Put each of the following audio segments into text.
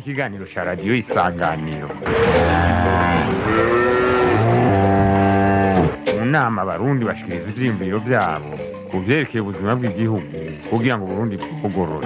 ikiganiro cya radiyo isanganiro mu nama abarundi bashikiriza ivyiyumviro vyabo ku vyerekeye ubuzima bw'igihugu kugira ngo uburundi bwugorore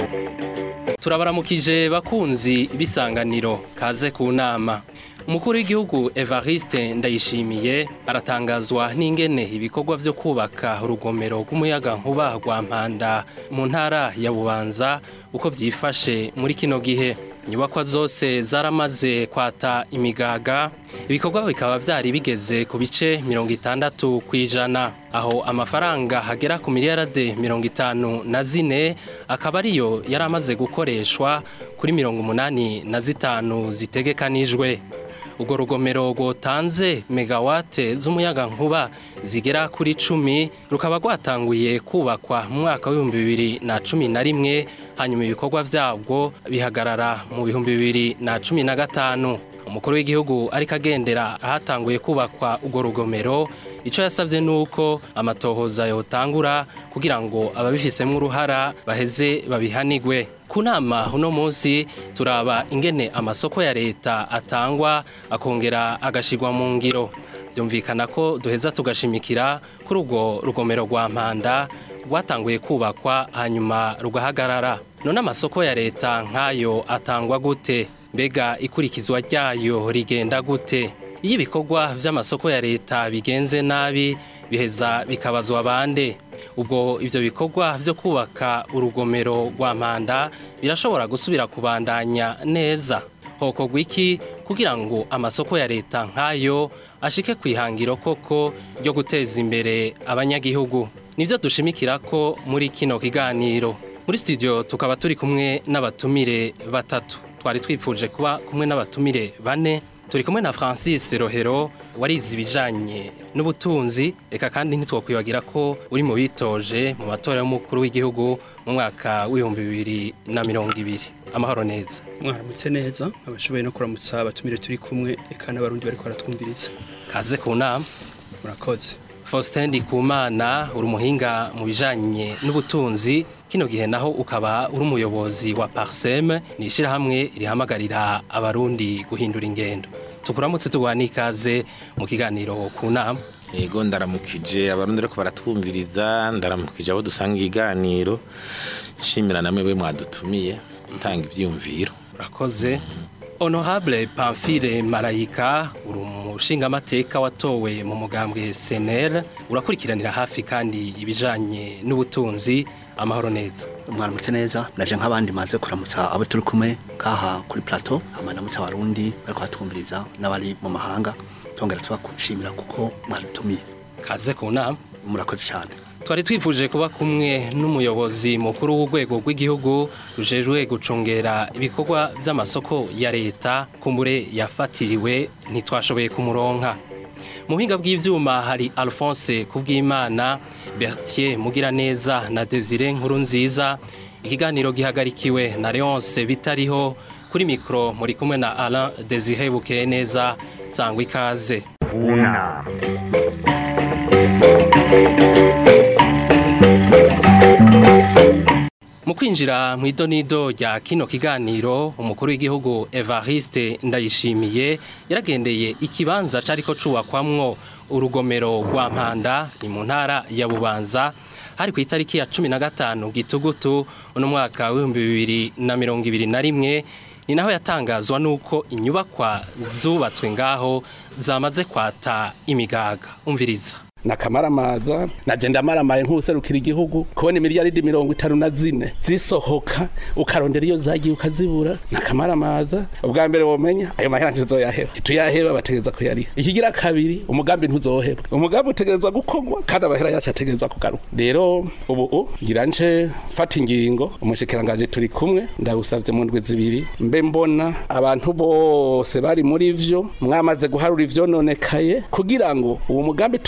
turabaramukije bakunzi b'isanganiro kaze ku nama umukuru w'igihugu evariste ndayishimiye aratangazwa n'ingene ibikorwa vyo kubaka urugomero rw'umuyaga nkuba rwa mpanda mu ntara ya bubanza uko vyifashe muri kino gihe inyubakwa zose zaramaze kwata imigaga ibikorwa bikaba vyari bigeze ku bice mirongo itandatu kw'ijana aho amafaranga hagera ku miliyarade mirongo itanu na zine akaba ariyo yari amaze gukoreshwa kuri mirongo umunani na zitanu zitegekanijwe urwo rugomero rwotanze megawate z'umuyaga nkuba zigera kuri cumi rukaba rwatanguye kubakwa mu mwaka w'ibihumbi bibiri na cumi na rimwe hanyuma ibikorwa vyabwo bihagarara mu bihumbi bibiri na cumi na gatanu umukuru w'igihugu ariko agendera ahatanguye kubakwa urwo rugomero icyo yasabye ni uko amatohoza yotangura kugira ngo ababifisemo uruhara baheze babihanigwe ku nama uno munsi turaba ingene amasoko ya leta atangwa akongera agashirwa mu ngiro byumvikana ko duheza tugashimikira kuri urwo rugomero rwa mpanda rwatanguye kubakwa hanyuma rugahagarara none amasoko ya leta nk'ayo atangwa gute mbega ikurikizwa ryayo rigenda gute iyo ibikorwa by'amasoko ya leta bigenze nabi biheza bikabazwa bande ubwo ibyo bikorwa byo kubaka urugomero rwa mpanda birashobora gusubira kubandanya neza hokorwa iki kugira ngo amasoko ya leta nk'ayo ashike ku ihangiro koko ryo guteza imbere abanyagihugu nibyo dushimikira ko muri kino kiganiro muri studio tukaba turi kumwe n'abatumire batatu twari twifuje kuba kumwe n'abatumire bane turi kumwe na francis rohero warize ibijanye n'ubutunzi reka kandi ntitwakwibagira ko uri mu bitoje mu matora y'umukuru w'igihugu mu mwaka w'ibihumbi bibiri na mirongo ibiri amahoro neza mwaramutse neza abashoboye no kuramutsa abatumire turi kumwe reka n'abarundi bariko baratwumviriza kaze ku nama murakoze faustin ndikumana uri umuhinga mu bijanye n'ubutunzi kino gihe naho ukaba uri umuyobozi wa parsem ni ishyirahamwe rihamagarira abarundi guhindura ingendo tukuramutse tuguha n'ikaze mu kiganiro ku nama yego ndaramukije abarundi ariko baratwumviriza ndaramukije abo dusanga ikiganiro nshimira namwe we mwadutumiye gutanga ibyiyumviro urakoze honorable pamphile marayika uri umushingamateka watowe mu mugambwe senel urakurikiranira hafi kandi ibijanye n'ubutunzi amahoro neza mwaramutse neza naje nk'abandi maze kuramutsa abo turi kumwe ngaha kuri plateau amanamutse abarundi bariko batwumviriza n'abari mu mahanga tongera tubakushimira kuko mwadutumiye kaze ku nama murakoze cyane twari twifuje kuba kumwe n'umuyobozi mukuru w'urwego rw'igihugu rujejwe gucungera ibikorwa by'amasoko ya leta kumbure yafatiriwe ntitwashoboye kumuronka mu buhinga bw'ibyuma hari alphonse kubwimana bertier mugiraneza na desire nkuru nziza ikiganiro gihagarikiwe na leonce bitariho kuri mikoro muri kumwe na alain desire bukeye neza sangwa ikaze ku nama mu kwinjira mu idonido rya kino kiganiro umukuru w'igihugu evariste ndayishimiye yaragendeye ikibanza cariko cubakwamwo urugomero rwa mpanda ni mu ntara ya bubanza hari ku itariki ya cumi na gatanu gitugutu uno mwaka w'ibihumbi bibiri na mirongo ibiri na rimwe ni naho yatangazwa n'uko inyubakwa zubatswe ngaho zamaze kwata imigaga umviriza nakamaramaza naje ndamaramaye nk'userukira igihugu kubona imiliyaridi mirongo itanu na zine zisohoka ukarondera iyo zagiye ukazibura nakamaramaza ubwa mbere womenya ayo mahera ntizoyaheba tuyaheba bategereza kuyariha ikigira kabiri umugambi ntuzohebwa umugambi utegereza gukorwa kandi amahera yacu ategereza kugaruka rero ubu u ngira nce fata ingingo umushikiranganje turi kumwe ndagusavye mu ndwi zibiri mbe mbona abantu bose bari muri vyo mwamaze guharura ivyononekaye kugira ngo uwo mugambi tubanda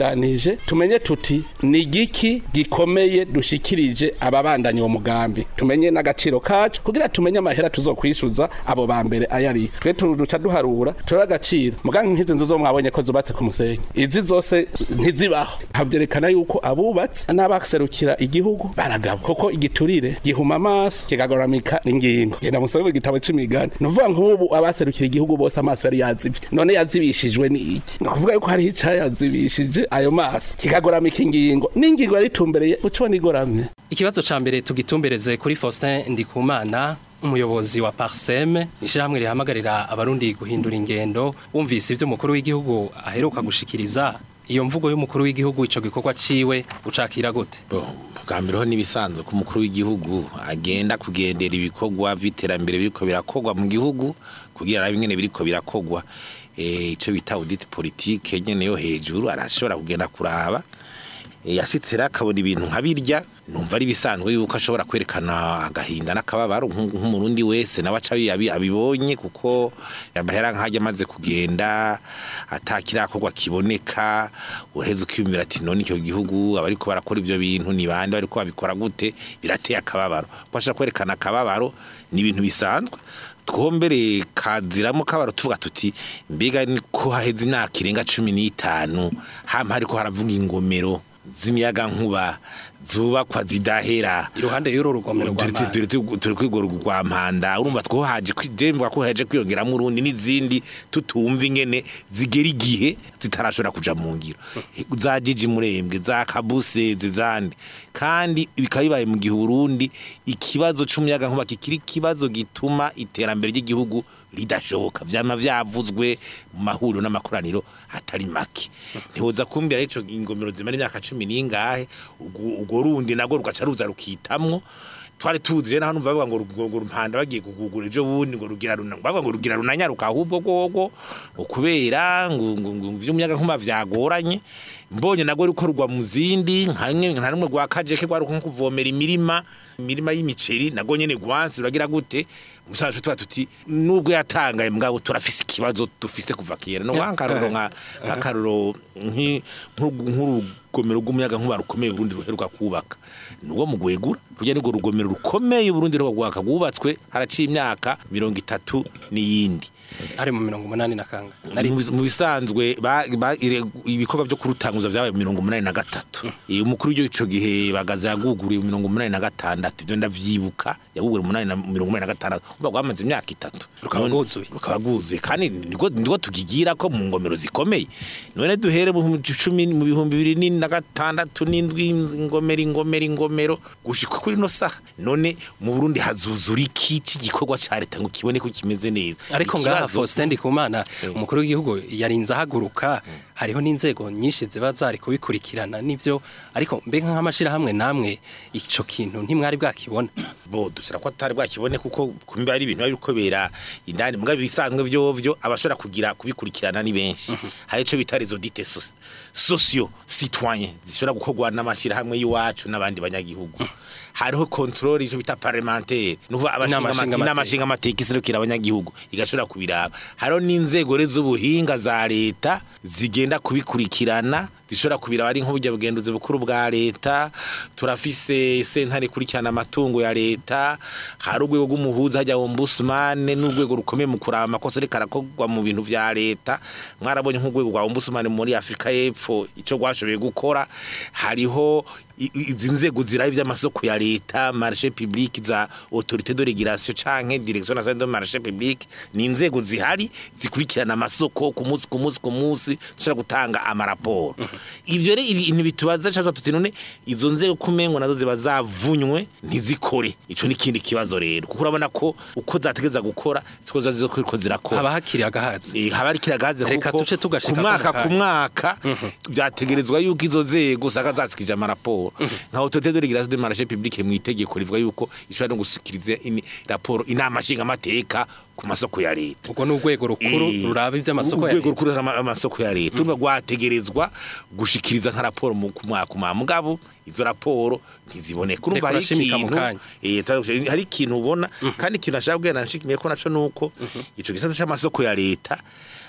twitunganije tumenye tuti ni igiki gikomeye dushikirije ababandanya uwo mugambi tumenye n'agaciro kacu kugira tumenye amahera tuzokwishyuza abo ba mbere ayari twe turuca duharura turore agaciro mugange nk'izi nzu zo mwabonye ko zubatse ku musenyi izi zose ntizibaho havyerekana yuko abubatse n'abaserukira igihugu baragaba kuko igiturire gihuma amaso kigagoramika ingingo genda musobe mu gitabo c'imigani ni ukuvuga nk'ubu abaserukira igihugu bose amaso yari yazivye none yazibishijwe ni iki ni ukuvuga yuko hariho icayazibishije ayo maso kigagoramika ingingo n'ingingo yari itumbereye ucibona igoramye Ikibazo ca mbere tugitumbereze kuri Faustin Ndikumana umuyobozi wa Parsem ishirahamwe rihamagarira abarundi guhindura ingendo wumvise ivyo umukuru w'igihugu aheruka gushikiriza iyo mvugo y'umukuru w'igihugu ico gikorwa ciwe ucakira gute Bo, bwa mbere ho n'ibisanzwe ko umukuru w'igihugu agenda kugendera ibikorwa vy'iterambere biriko birakorwa mu gihugu kugira arabe ingene biriko birakorwa eh ico bita audit politique nyene yo hejuru arashobora kugenda kuraba Eh, yashitse rero akabona ibintu nka birya numva ari bisanzwe yuko ashobora kwerekana agahinda n'akababaro nk'u- nk'umurundi wese nawe aca abi- abibonye kuko amahera nk'ajya amaze kugenda atakirakorwa kiboneka uraheze ukiyumvira ati none icyo gihugu abariko barakora ivyo bintu ni bande bariko babikora gute birateye akababaro ko ashaka kwerekana akababaro ni ibintu bisanzwe twombere kaziramo kabaro tuvuga tuti mbega ni ko haheze imyaka irenga cumi n'itanu hama hariko haravuga ingomero z'imiyaga nkuba zubakwa zidahera iruhande y'uru rugomero rwa Turi- turi- turi turi kwigora rwa mpanda urumva two haje kwidemva ko haje kwiyongeramo urundi n'izindi tutumva ingene zigera igihe zitarashobora kuja mu ngiro za jiji murembwe za kabuse zizandi kandi bikaba bibaye mu gihe Burundi ikibazo c'umuyaga nkuba kikiri ikibazo gituma iterambere ry'igihugu ridashoboka vyama vyavuzwe mu mahuriro n'amakoraniro atari make ntihoza kumbira ico ingomero zimara imyaka cumi n'ingahe ubwo ubwo rundi nagwo rugaca ruza rukitamwo twari tuzi rero hano bavuga ngo ngo- ngo rumpanda bagiye kugugura ejo bundi ngo rugira runa bavuga ngo rugira runanyaruka ahubwo gogo ngo kubera ngo ngo ngo vy'umuyaga nkuba vyagoranye mbonye nagwo ruko rugwa mu zindi nkamwe nka rumwe rwa kajeke rwari nko kuvomera imirima imirima y'imiceri nagwo nyene gwansi ruragira gute umusaza tuba tuti nubwo yatangaye mugabo turafise ikibazo dufise kuva kera no wankaruro nka akaruro nki nk'urugomero rw'umuyaga nkuba rukomeye Burundi ruheruka kubaka nuwo mu gwegura rujya nirwo rugomero rukomeye Burundi ruheruka kubaka rwubatswe haraciye imyaka mirongo itatu n'iyindi ari mu mirongo umunani na kanga nari mu bis- mu bisanzwe ba- ba- ire- ibikorwa byo kurutanguza byabaye mu mirongo umunani na gatatu Eh, umukuru w'igihugu ico gihe bagaza yaguguriye mu mirongo umunani na gatandatu ibyo ndavyibuka yaguguriye mu munani na mirongo umunani na gatandatu umva rwamaze imyaka itatu Rukaba None- rwuzuye. rukaba rwuzuye kandi niko niko tukigira ko mu ngomero zikomeye none duhere mu bihumbi cumi mu bihumbi bibiri ni na gatandatu n'indwi ingomero ingomero ingomero gushika kuri no saha none mu Burundi hazuzura iki cy'igikorwa ca leta ngo kibone ko kimeze neza ariko ngaha Ikibazo- Faustin Ndikumana umukuru w'igihugu yarinze ahaguruka hariho n'inzego nyinshi ziba zari kubikurikirana nivyo ariko mbega nk'amashirahamwe namwe ico kintu ntimwari bwakibona bo dushira ko atari bwakibone kuko kumbe ari ibintu biri kubera indani mugabe bisanzwe byo byo abashobora kugira kubikurikirana ni benshi hari ico bita les audits socio citoyen zishobora gukorwa n'amashira hamwe y'iwacu n'abandi banyagihugu hariho control ico bita parlementaire nuva Inama abashinga nshingamateka. n'amashinga amateka iserukira abanyagihugu igashobora kubiraba hariho n'inzego rero z'ubuhinga za leta zigenda kubikurikirana zishobora kubiraba ari nk'uburyo bugenduzi bukuru bwa leta turafise sentare ikurikirana amatungo ya leta hari urwego rw'umuhuza hajya ombudsman n'urwego rukomeye mu kuraba amakosa ariko arakorwa mu bintu vya leta mwarabonye nk'urwego rwa ombudsman muri afurika y'epfo ico rwashoboye gukora hariho i- i- izi nzego ziraba ivy'amasoko ya leta marché public za autorité de régulation canke direction nationale de marché public ni inzego zihari zikurikirana amasoko ku munsi ku munsi ku munsi zishobora gutanga amaraporo ivyo rero ibintu bitubaza cyangwa tuti none izo nzego kumengo nazo ziba zavunywe ntizikore ico ni kindi kibazo rero kuko urabona ko uko zategeza gukora siko ziba ziko zirakora haba hakiri agahazi Eh, haba ari kiragaze Reka kuko tuce tugashika ku mwaka ko mu ku mwaka byategerezwa yuko izo nzego usanga zasikije amaraporo nka autorité de régulation de marché public mu itegeko rivuga yuko ishobora no gusikiriza ini- raporo inama nshinga amateka ku masoko ya leta ubwo ni urwego rukuru Eh, ruraba ivy'amasoko ya urwego leta rukuru ruraba amasoko ya leta urumva rwategerezwa gushikiriza nka raporo mu ku mwaka umwe mugabo izo raporo ntiziboneka urumva hari urashimika mu ikintu kanya. eh, ta- hari ikintu ubona kandi ikintu nashaka kubwira nashikimiye ko naco nuko ico gisata c'amasoko ya leta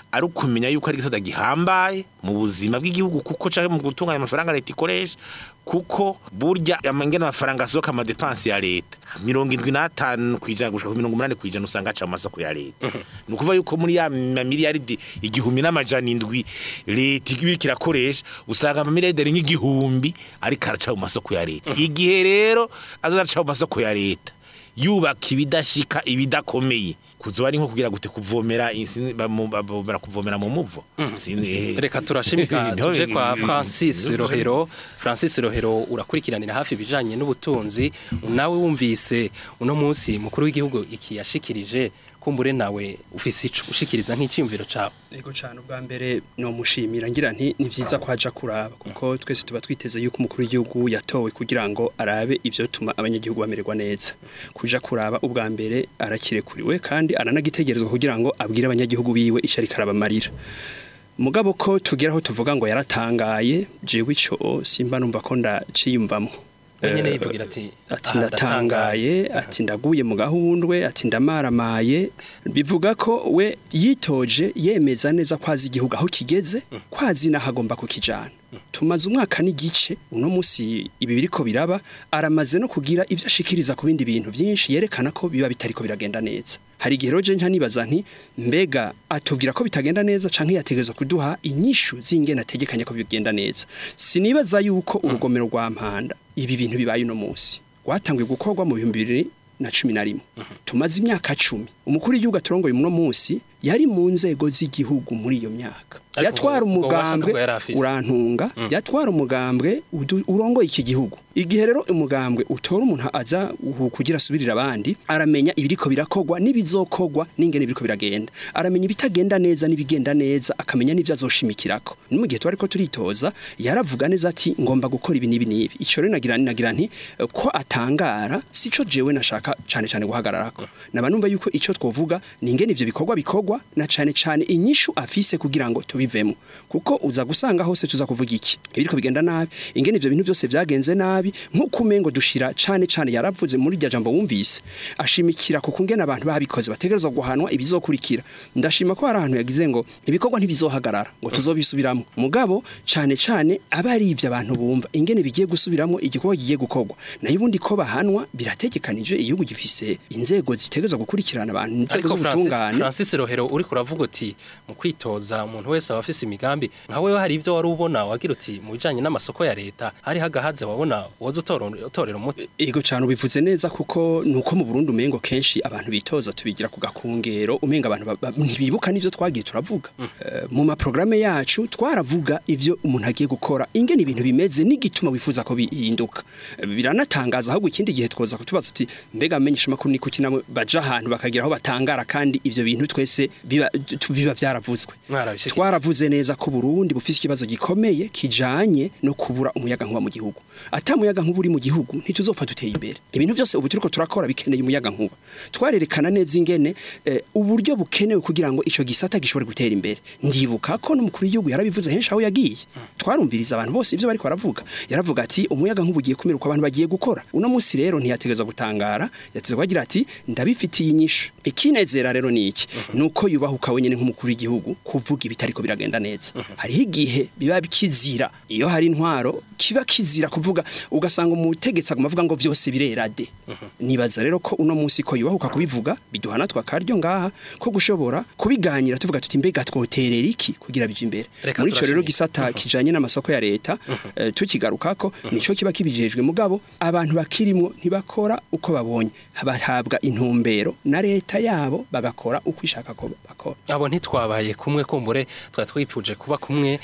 ari ukumenya yuko ari igisata gihambaye mu buzima bw'igihugu kuko canke mu gutunganya amafaranga leta ikoresha kuko burya amangena amafaranga asohoka amadepansi ya leta mirongo indwi n'atanu kwijana gushika ku mirongo umunani kwijana usanga aca mu masoko ya leta ni ukuvuga yuko muri ya mamiliyaridi igihumbi n'amajana indwi leta ibiriko irakoresha usanga amamiliyaridi ari nk'igihumbi ariko araca mu masoko ya leta igihe rero azozaca mu masoko ya leta yubaka ibidashika ibidakomeye kuzoba ari nko kugira gute kuvomera insi- bamu- bavomera kuvomera mu muvo Sinzi, eh. reka turashimika Niho- tuje kwa Francis Rohero Francis Rohero urakurikiranira hafi ibijanye n'ubutunzi nawe wumvise uno munsi mukuru w'igihugu iki yashikirije kumbure nawe ufise ico ushikiriza nk'iciyumviro cawe Ego cyane ubwa mbere no mushimira ngira nti ni vyiza ko haja kuraba kuko twese tuba twiteze yuko umukuru w'igihugu yatowe kugira ngo arabe ivyo tuma abanyagihugu bamererwa neza kuja kuraba ubwa mbere arakirekuriwe kandi aranagitegerezwa kugira ngo abwire abanyagihugu biwe ico ariko arabamarira mugabo ko tugeraho tuvuga ngo yaratangaye jewe ico simba numva ko ndaciyumvamo wenyene Eh, yivugira ati ati "Ah, ndatangaye ati ndaguye mu gahundwe ati ndamaramaye bivuga ko we yitoje yemeza neza ko azi igihugu aho kigeze ko azi n'aho agomba kukijana tumaze umwaka n'igice uno munsi ibi biriko biraba aramaze no kugira ibyo ashikiriza ku bindi bintu byinshi yerekana ko biba bitariko biragenda neza hari igihe roje nka nibaza nti mbega atubwira ko bitagenda neza canke yategezwa kuduha inyishu z'ingene ategekanya ko bigenda neza sinibaza yuko urugomero rwa mpanda ibi bintu bibaye uno munsi rwatanguye gukorwa mu bihumbi bibiri na cumi na rimwe tumaze imyaka cumi umukuru w'igihugu aturongoye uno munsi yari mu nzego z'igihugu muri iyo myaka Ariko yatwara ubwo- ubwo bubasha umugambwe ntabwo yari afise. urantunga yatwara umugambwe udu- urongoye iki gihugu igihe rero umugambwe utora umuntu aza uhu- kugira asubirira abandi aramenya ibiriko birakogwa n'ibizokogwa n'ingene biriko biragenda aramenya ibitagenda neza n'ibigenda neza akamenya n'ivyo azoshimikirako ni mu gihe twari ko turitoza yaravuga neza ati ngomba gukora ibi n'ibi n'ibi ico rero nagira nagira nti eh, ko atangara sico jewe nashaka cane cane guhagararako naba numva yuko ico twovuga ni ingene ivyo bikorwa bikorwa na cane cane inyishu afise kugira ngo tubivemo kuko uza gusanga hose tuza kuvuga iki ibiriko bigenda nabi ingene ivyo bintu byose vyagenze nabi nk'uko umengo dushira cane cane yaravuze muri rya jambo wumvise ashimikira ku kungena abantu babikoze bategerezwa guhanwa ibizokurikira ndashima ko hari ahantu yagize ngo ibikorwa ntibizohagarara ngo tuzobisubiramo mugabo cane cane aba ari ivyo abantu bumva ingene bigiye gusubiramo igikorwa kigiye gukorwa nayo ubundi ko bahanwa birategekanije igihugu gifise inzego zitegerezwa gukurikirana abantu inzego ariko Francis, z'ubutungane Francis Rohero uri kuravuga uti mu kwitoza umuntu wese aba afise imigambi nka wewe hari ibyo wari ubona wagira uti mu bijanye n'amasoko ya leta hari hagahaze wabona woza utora- utorera umuti Ego cyane ubivuze neza kuko nuko mu Burundi umengo kenshi abantu bitoza tubigira ku gakungero umenga abantu ba- ba- ntibibuka n'ivyo twagiye turavuga Eh, mu ma programme yacu twaravuga ivyo umuntu agiye gukora ingene ibintu bimeze n'igituma wifuza ko bihinduka Eh, biranatangaza ahubwo ikindi gihe twoza kutubaza uti mbega amenyesha makuru ni kuki namwe baja ahantu bakagira aho batangara kandi ivyo bintu twese biba tu- biba vyaravuzwe Mwarabishikirije. twaravuze neza ko Burundi bufise ikibazo gikomeye kijanye no kubura umuyaga nkuba mu gihugu ata muyaga nkuba uri mu gihugu ntituzopfa duteye imbere ibintu byose ubu turiko turakora bikeneye umuyaga nkuba twarerekana neza ingene eh, uburyo bukenewe kugira ngo ico gisata gishobore gutera imbere ndibuka ko n'umukuru w'igihugu yarabivuze henshi aho yagiye twarumviriza abantu bose ivyo bariko baravuga yaravuga ati umuyaga nkuba ugiye kumiruka abantu bagiye gukora uno munsi rero ntiyategeza gutangara yategeza kugira ati ndabifitiye inyishu ikinezera rero ni iki nuko yubahuka wenyene nk'umukuru w'igihugu kuvuga ibitariko biragenda neza hariho igihe biba kizira iyo hari intwaro kiba kizira kuvuga ugasanga umutegetsi aguma avuga ngo vyose birera de nibaza rero ko uno munsi ko yubahuka kubivuga biduha natwe akaryo ngaha ko gushobora kubiganira tuvuga tuti mbega twoterera iki kugira bije imbere Reka muri ico rero turashimira. gisata kijanye n'amasoko ya leta eh, tukigarukako nico kiba kibijejwe mugabo abantu bakirimwo ntibakora uko babonye bahabwa intumbero na leta yabo bagakora uko ishaka ko bakora abo ntitwabaye kumwe kumbure twari twipfuje kuba kumwe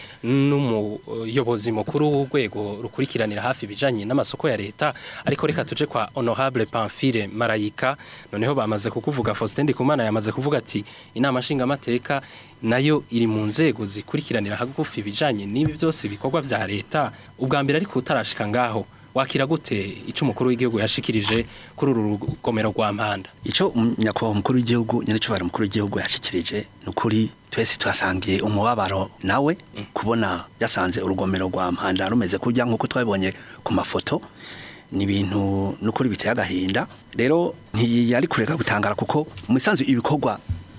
n'umuyobozi mukuru w'urwego rukurikiranira hafi ibijanye n'amasoko ya leta ariko reka tuje kwa honorable Pamphile Marayika noneho bamaze kukuvuga Faustin Ndikumana yamaze kuvuga ati inama nshingamateka nayo iri mu nzego zikurikiranira hagufi ibijanye n'ibi byose bikorwa vya leta ubwa mbere ariko utarashika ngaho wakira gute ico umukuru w'igihugu yashikirije kuri uru rugomero rwa mpanda Ico um- nyakubahwa umukuru w'igihugu nyaricubara umukuru w'igihugu yashikirije nukuri twese twasangiye umubabaro nawe kubona yasanze urugomero rwa mpanda rumeze kurya nkuko twabibonye ku mafoto ni ibintu nukuri biteye agahinda rero ntiyari kureka gutangara kuko mu isanzu ibikorwa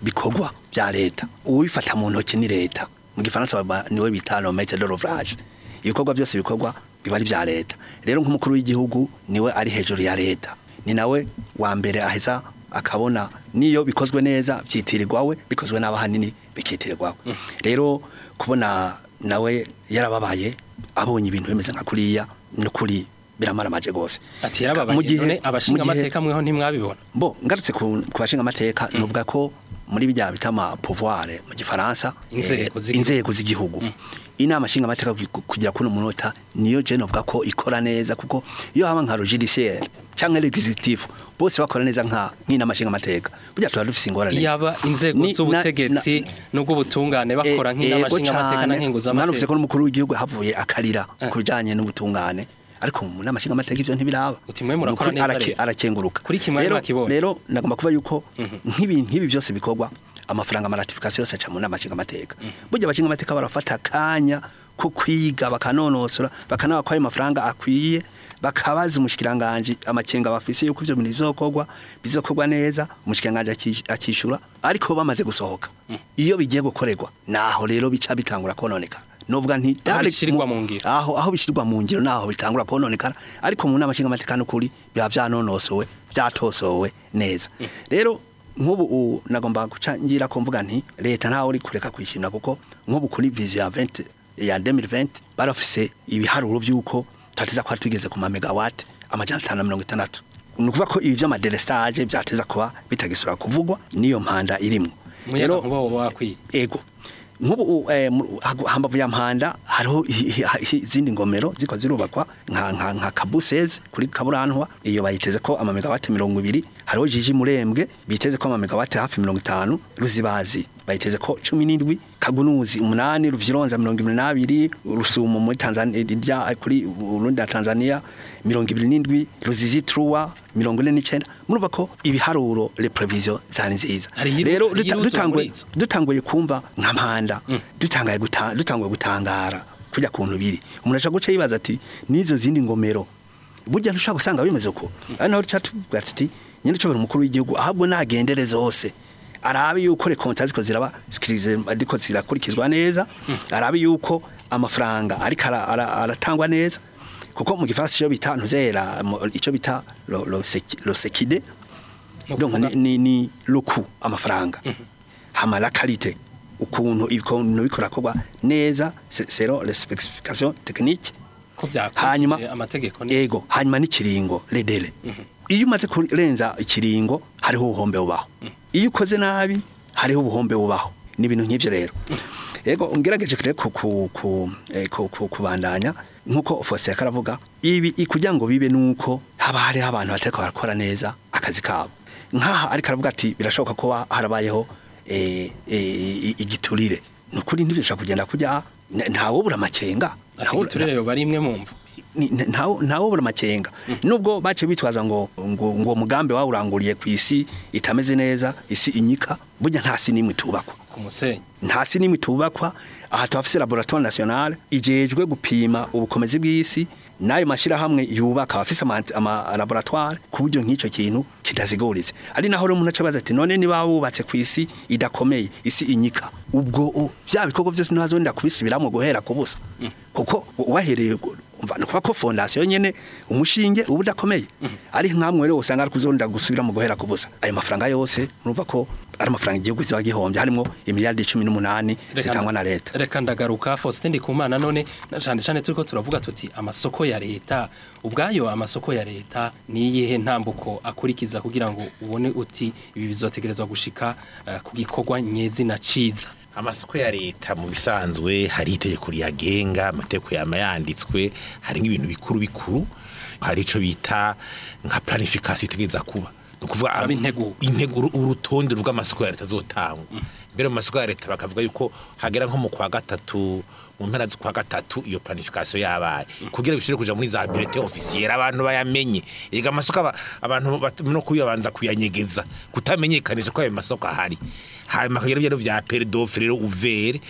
bikorwa bya leta uwifata mu ntoki ni leta mu gifaransa baba- niwe bita le maître de l'ouvrage ibikorwa byose bikorwa biba ari bya leta rero nk'umukuru w'igihugu niwe ari hejuru ya leta ni nawe wa mbere aheza akabona niyo bikozwe neza byitirirwa we bikozwe n'abahanini bikitirirwa we rero kubona nawe yarababaye abonye ibintu bimeze nka kuriya n'ukuri biramaramaje rwose ati yarababaye Mu gihe- none abashinga mu gihe- amateka mweho ntimwabibona bo ngarutse ku ku bashinga amateka nuvuga ko muri bijya bita ama pouvoir mu gifaransa Inzego eh, z'igihugu. inzego z'igihugu inama nshinga amateka kugira kuno munota niyo je novuga ko ikora neza kuko iyo haba nka judiciaire canke l'executif bose bakora neza nka nk'inama nshinga amateka burya tuba dufise ingorane yaba inzego Ni- z'ubutegetsi n'ubw'ubutungane bakora nk'inama Ego nshingamateka cane. na Mwanuvuze nkenguzamateka ko n'umukuru w'igihugu havuye akarira Eh. ku bijanye n'ubutungane ariko mu nama nshingamateka ivyo ntibiraba Uti mwe murakora Nukuri neza arake- rero. arakenguruka Kuri kimwe rero mwakibonye. rero nagomba kuba yuko nk'ibi nk'ibi byose bikorwa amafaranga amaratification yose aca mu nama nshingamateka burya abashingamateka barafata akanya ko kwiga bakanonosora bakanaba ko ayo mafaranga akwiye bakabaza umushikiranganje amakenga bafise yuko ivyo bintu bizokorwa bizokorwa neza umushikiranganje aki- akishura ariko bamaze gusohoka iyo bigiye gukorerwa naho rero bica bitangura kononekara novuga nti Aho dale- bishirirwa mu- mu ngiro. aho aho bishirirwa mu ngiro naho bitangura kononekara ariko mu nama nshingamateka n'ukuri biba vyanonosowe vyatosowe neza rero nk'ubu u- nagomba guca ngira ko mvuga nti leta ntawe uri kureka kwishimira kuko nk'ubu kuri vision ya 20 ya 2020 barafise ibiharuro by'uko tateza kuba tugeze ku mamegawate amajana atanu na mirongo itandatu ni ukuvuga ko ibi vy'amadelestage vyateza kuba bitagisubira kuvugwa n'iyo mpanda irimwo umuyaga nkuba woba wakwiye ego nk'ubu eh, mu- hagu- hambavu ya mpanda hariho i- i- i- izindi ngomero ziko zirubakwa nka nka nka kabuseze kuri kaburantwa iyo bayiteze ko amamegawate mirongo ibiri hariho jiji murembwe biteze ko amamegawate hafi mirongo itanu ruzibazi bayiteze ko cumi n'indwi kagunuzi umunani ruvyironza mirongo ibiri n'abiri rusumo muri tanzania irya kuri urundi na tanzania mirongo ibiri n'indwi ruzizi truwa mirongo ine n'icenda murumva ko ibiharuro le prevision zari nziza Hari iyiru- rero hari duta- iyirutse dutanguye muri izo. dutanguye kumva nka mpanda dutangaye guta- dutanguye gutangara kujya kuntu biri umuntu aca guca yibaza ati n'izo zindi ngomero burya ntushobora gusanga bimeze uko ari naho duca tuvuga tuti nyine cobera umukuru w'igihugu ahabwo nagendere zose arabe yuko rekonta ziko ziraba zikirize ariko zirakurikizwa neza arabe yuko amafaranga ariko ara- ara- aratangwa neza kuko mu gifaransa icyo bita ntuzera mu- icyo bita lo- lo seki- lo sekide Ni donc ukuvuga- ni, ni, ni loku amafaranga hama la qualité ukuntu ibintu bikora kogwa neza se- selon les spécifications techniques ko hanyuma byakurikije amategeko neza. ego hanyuma n'ikiringo ledele iyo umaze kurenza ikiringo hariho ubuhombe bubaho iyo ukoze nabi hariho ubuhombe bubaho ni ibintu nk'ibyo rero ego ngerageje kure ku ku ku eh, ku- ku- kubandanya nkuko Faustin yakaravuga ibi i- kugira ngo bibe nuko haba hariho abantu batariko barakora neza akazi kabo nkaha ariko aravuga ati birashoboka kuba harabayeho eh, eh, i- igiturire nukuri ntibishobora kugenda kujya ntawobura amakenga ati ntawobura- giturire yo bari imwe mu mvu ni- ni- ntawo ntawo bura makenga nubwo bace bitwaza ngo ngo ngo mugambe wawuranguriye ku isi itameze neza isi inyika burya nta si nimwe tubakwa ku musenyi nta si nimwe tubakwa aha tuhafise laboratoire nationale ijejwe gupima ubukomezi bw'isi n'ayo mashyirahamwe yubaka abafise ama, ama laboratoire ku buryo nk'icyo kintu kitaziguritse ari naho rero umuntu aca abaza ati none niba wubatse ku isi idakomeye isi inyika ubwo o, vya bikorwa byose ntazonda kubisubiramo guhera ku busa kuko wahereye gu- umva nukuva ko fondation nyene umushinge uba udakomeye ari nkamwe rero usanga ari kuzonda gusubiramo guhera ku busa ayo mafaranga yose urumva ko ari amafaranga igihugu ziba gihombye harimo imiliyardi cumi n'umunani zitangwa na leta reka ndagaruka Faustin Ndikumana none na cyane cyane turiko turavuga tuti amasoko ya leta ubwayo amasoko ya leta ni iyihe ntambuko akurikiza kugira ngo ubone uti ibi bizotegerezwa gushika eh, ku gikorwa nyezina ciza amasoko ya leta mu bisanzwe hari itegeko riyagenga amategeko yama yanditswe hari nk'ibintu bikuru bikuru hari ico bita nka planification itegeza kuba ni ukuvuga Aba integuro. integuro urutonde rw'amasoko ya leta azotangwa mbere mu masoko ya leta bakavuga yuko hagera nko mu kwa gatatu mu mpera z'ukwa gatatu iyo planification yabaye kugira bishobore kuja muri za bulletin officielle abantu bayamenye ega amasoko aba- abantu bat- no kuyabanza kuyanyegeza kutamenyekanisha ko ayo masoko ahari hanyuma kugira ibyo vya pere d'offre rero uvere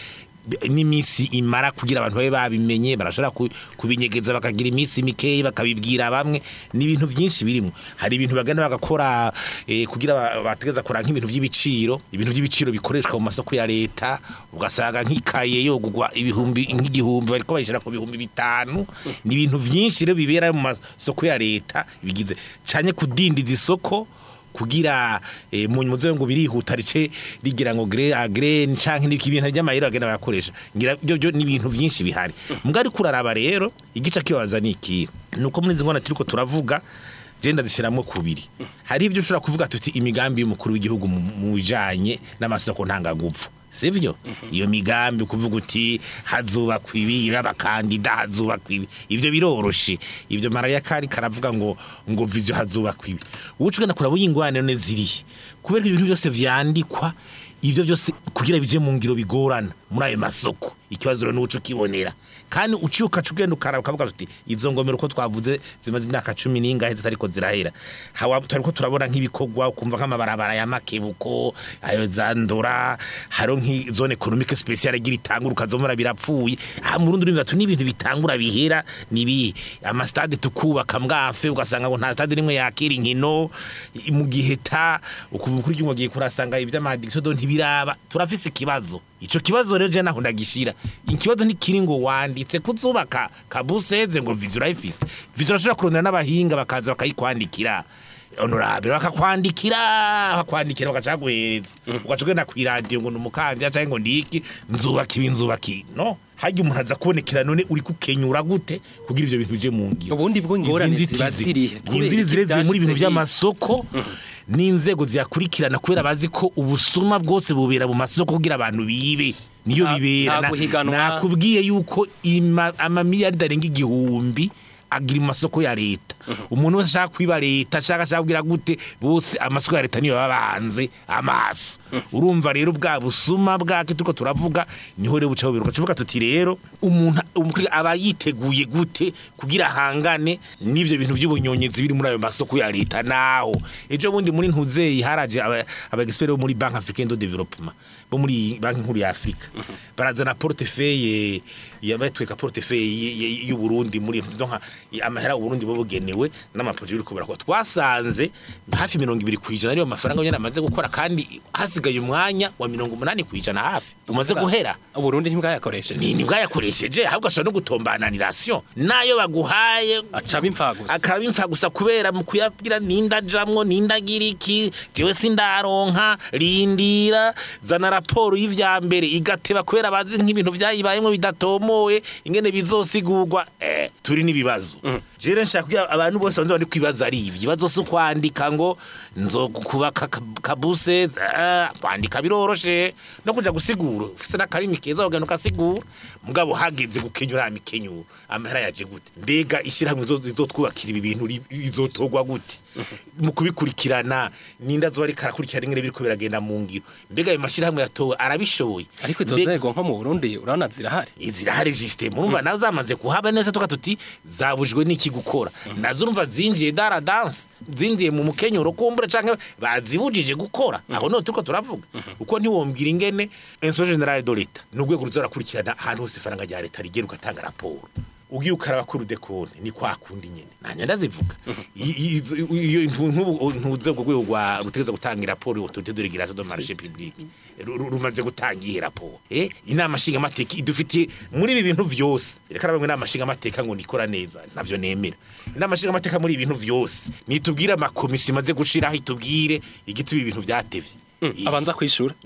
n'iminsi imara kugira abantu babe babimenye barashobora ku- kubinyegeza bakagira iminsi mikeyi bakabibwira bamwe ni ibintu byinshi birimo hari ibintu bagana bagakora eh, kugira ba- bategeza kora nk'ibintu by'ibiciro ibintu by'ibiciro bikoreshwa mu masoko ya leta ugasanga nk'ikaye yo kugwa ibihumbi nk'igihumbi bariko bayishira ku bihumbi bitanu ni ibintu byinshi rero bibera mu masoko ya leta bigize canye kudindiza isoko kugira eh, mu muzo ngo birihuta rice rigira ngo gre agrene canke n'iki bintu by'amayero agenda bakoresha ngira byo byo ni ibintu byinshi bihari mbwa ari kuraraba rero igice kibaza ni iki nuko muri zingona turiko turavuga genda zishiramwe kubiri hari ibyo ushobora kuvuga tuti imigambi y'umukuru w'igihugu mu mu bijanye n'amasoko ntanganguvu sivyo iyo migambi kuvuga uti hazubakwa ibi y'abakandida hazubakwa ibi ivyo biroroshe ivyo marariya kari karavuga ngo ngo vizyo hazubakwa ibi ubucu genda kuraba ingwane none zirihe kubera ibintu byose vyandikwa ivyo byose kugira bije mu ngiro bigorana muri ayo masoko ikibazo rero n'uco kibonera kandi uciuka cugenda ukaraba ukavuga uti izo ngomero uko twavuze zimaze imyaka cumi n'ingahe zitariko zirahera hawa turiko turabona nk'ibikorwa ukumva nk'amabarabara ya makebuko ayo zandora haro nk'izone economique speciale igira itangura ukazomora birapfuye aha mu Burundi urumva tu n'ibintu bitangura bihera nibi amastade tukubaka mwafe ugasanga ngo nta stade rimwe yakira inkino i- mu gihe ta ukuva kuri cyumwe giye kurasanga iby'amadiction do ntibiraba turafise ikibazo ico kibazo rero je naho ndagishira ikibazo ntikiri ngo wanditse kuzubaka kabuseze ngo vizyo urayifise vizyo urashobora kurondera n'abahinga bakaza bakayikwandikira honorable bakakwandikira bakakwandikira bagaca guhereza ugaca ugenda ku radio ngo numukandida canke ngo ndiki nzubaka ibi nzubaka ibi no harya umuntu aza kubonekera none uri kukenyura gute kugira ivyo bintu bije mu ngiro Ubundi bwo ingorane Izi ziba nzitizi- zirihe? Kubera inzitizi ziri iki ziri muri ibintu vyashitse by'amasoko n'inzego ziyakurikirana kubera bazi ko ubusuma bwose bubera mu masoko kugira abantu bibe niyo Nta- bibera nta Na- guhiganwa. nakubwiye yuko ima- amamiliyaridi arenga igihumbi agira mu masoko ya leta umuntu wese ashaka kwiba leta ashaka ashaka kugira gute bose amasoko ya leta niyo baba bahanze amaso urumva rero bwa busuma bwake turiko turavuga niho rero bucaho biruka tuvuga tuti rero umuntu umukiriya aba yiteguye gute kugira ahangane n'ivyo bintu by'ubunyonyezi biri muri ayo masoko ya leta naho ejo bundi muri ntuzeyi haraje aba aba expert bo muri Bank Africaine de Development bo muri banki nkuru ya Afrika barazana portefeuille yabatweka portefeuille y'u Burundi muri donc amahera u Burundi bo bugenewe n'amaprojet biri kubera ko twasanze hafi 20 kwijana ariyo mafaranga nyene amaze gukora kandi hasigaye umwanya wa 80 kwijana hafi umaze guhera Uburundi ntibwayakoresheje ni nibwo yakoresheje ahubwo ashobora no gutombananirasiyo nayo baguhaye acaba impfagusa akaba imfa gusa kubera mu kuyabwira ninda jamwo ninda gira iki jewe sindaronka rindira zana raporo y'ivya mbere igateba kubera bazi nk'ibintu vyayibayemo bidatomoye ingene bizosigurwa eh turi n'ibibazo jere nshaka kugira abantu bose banze bari kwibaza ari ivyo ibibazo si kwandika ngo nzokubaka kabuse ah, kwandika biroroshe no kuja gusigura ufise n'akarimi keza ugana ukasigura mugabo hageze gukenyura amikenyuro amahera yaje gute mbega ishyirahamwe zo- zizotwubakira ibi bintu ri- rizotogwa gute mu kubikurikirana ninda zo bari karakurikirana ingene biriko biragenda mu ngiro mbega ayo mashyirahamwe yatowe arabishoboye ariko izo Mbega- nzego nko mu Burundi urabona zirahari zirahari system urumva nazo zamaze kuhaba neza tuka tuti zabujwe n'iki gukora nazo urumva zinjiye dara dance zinjiye mu mukenyuro kumbura canke bazibujije gukora aho no turiko turavuga uko ntiwombwira ingene inspection generale de l'etat n'urwego ruzarakurikirana ahantu hose ifaranga rya leta rigera ugatanga raporo ugiye ukaraba kuri udekone ni kwa kundi nyene nanya ndazivuga I- i- izo- iyo ntubu ntuze ubwo rwego rwa rutegeza gutanga raporo autorité de régulation de marché public Ru- ru- rumaze gutanga iyi raporo eh inama nshinga mateka idufitiye muri ibi bintu vyose reka bamwe inama nshinga mateka ngo nikora neza navyo nemera inama nshinga mateka muri ibi bintu vyose nitubwire amakomisiyo imaze gushiraho itubwire igituma ibintu vyatevye I- abanza kwishura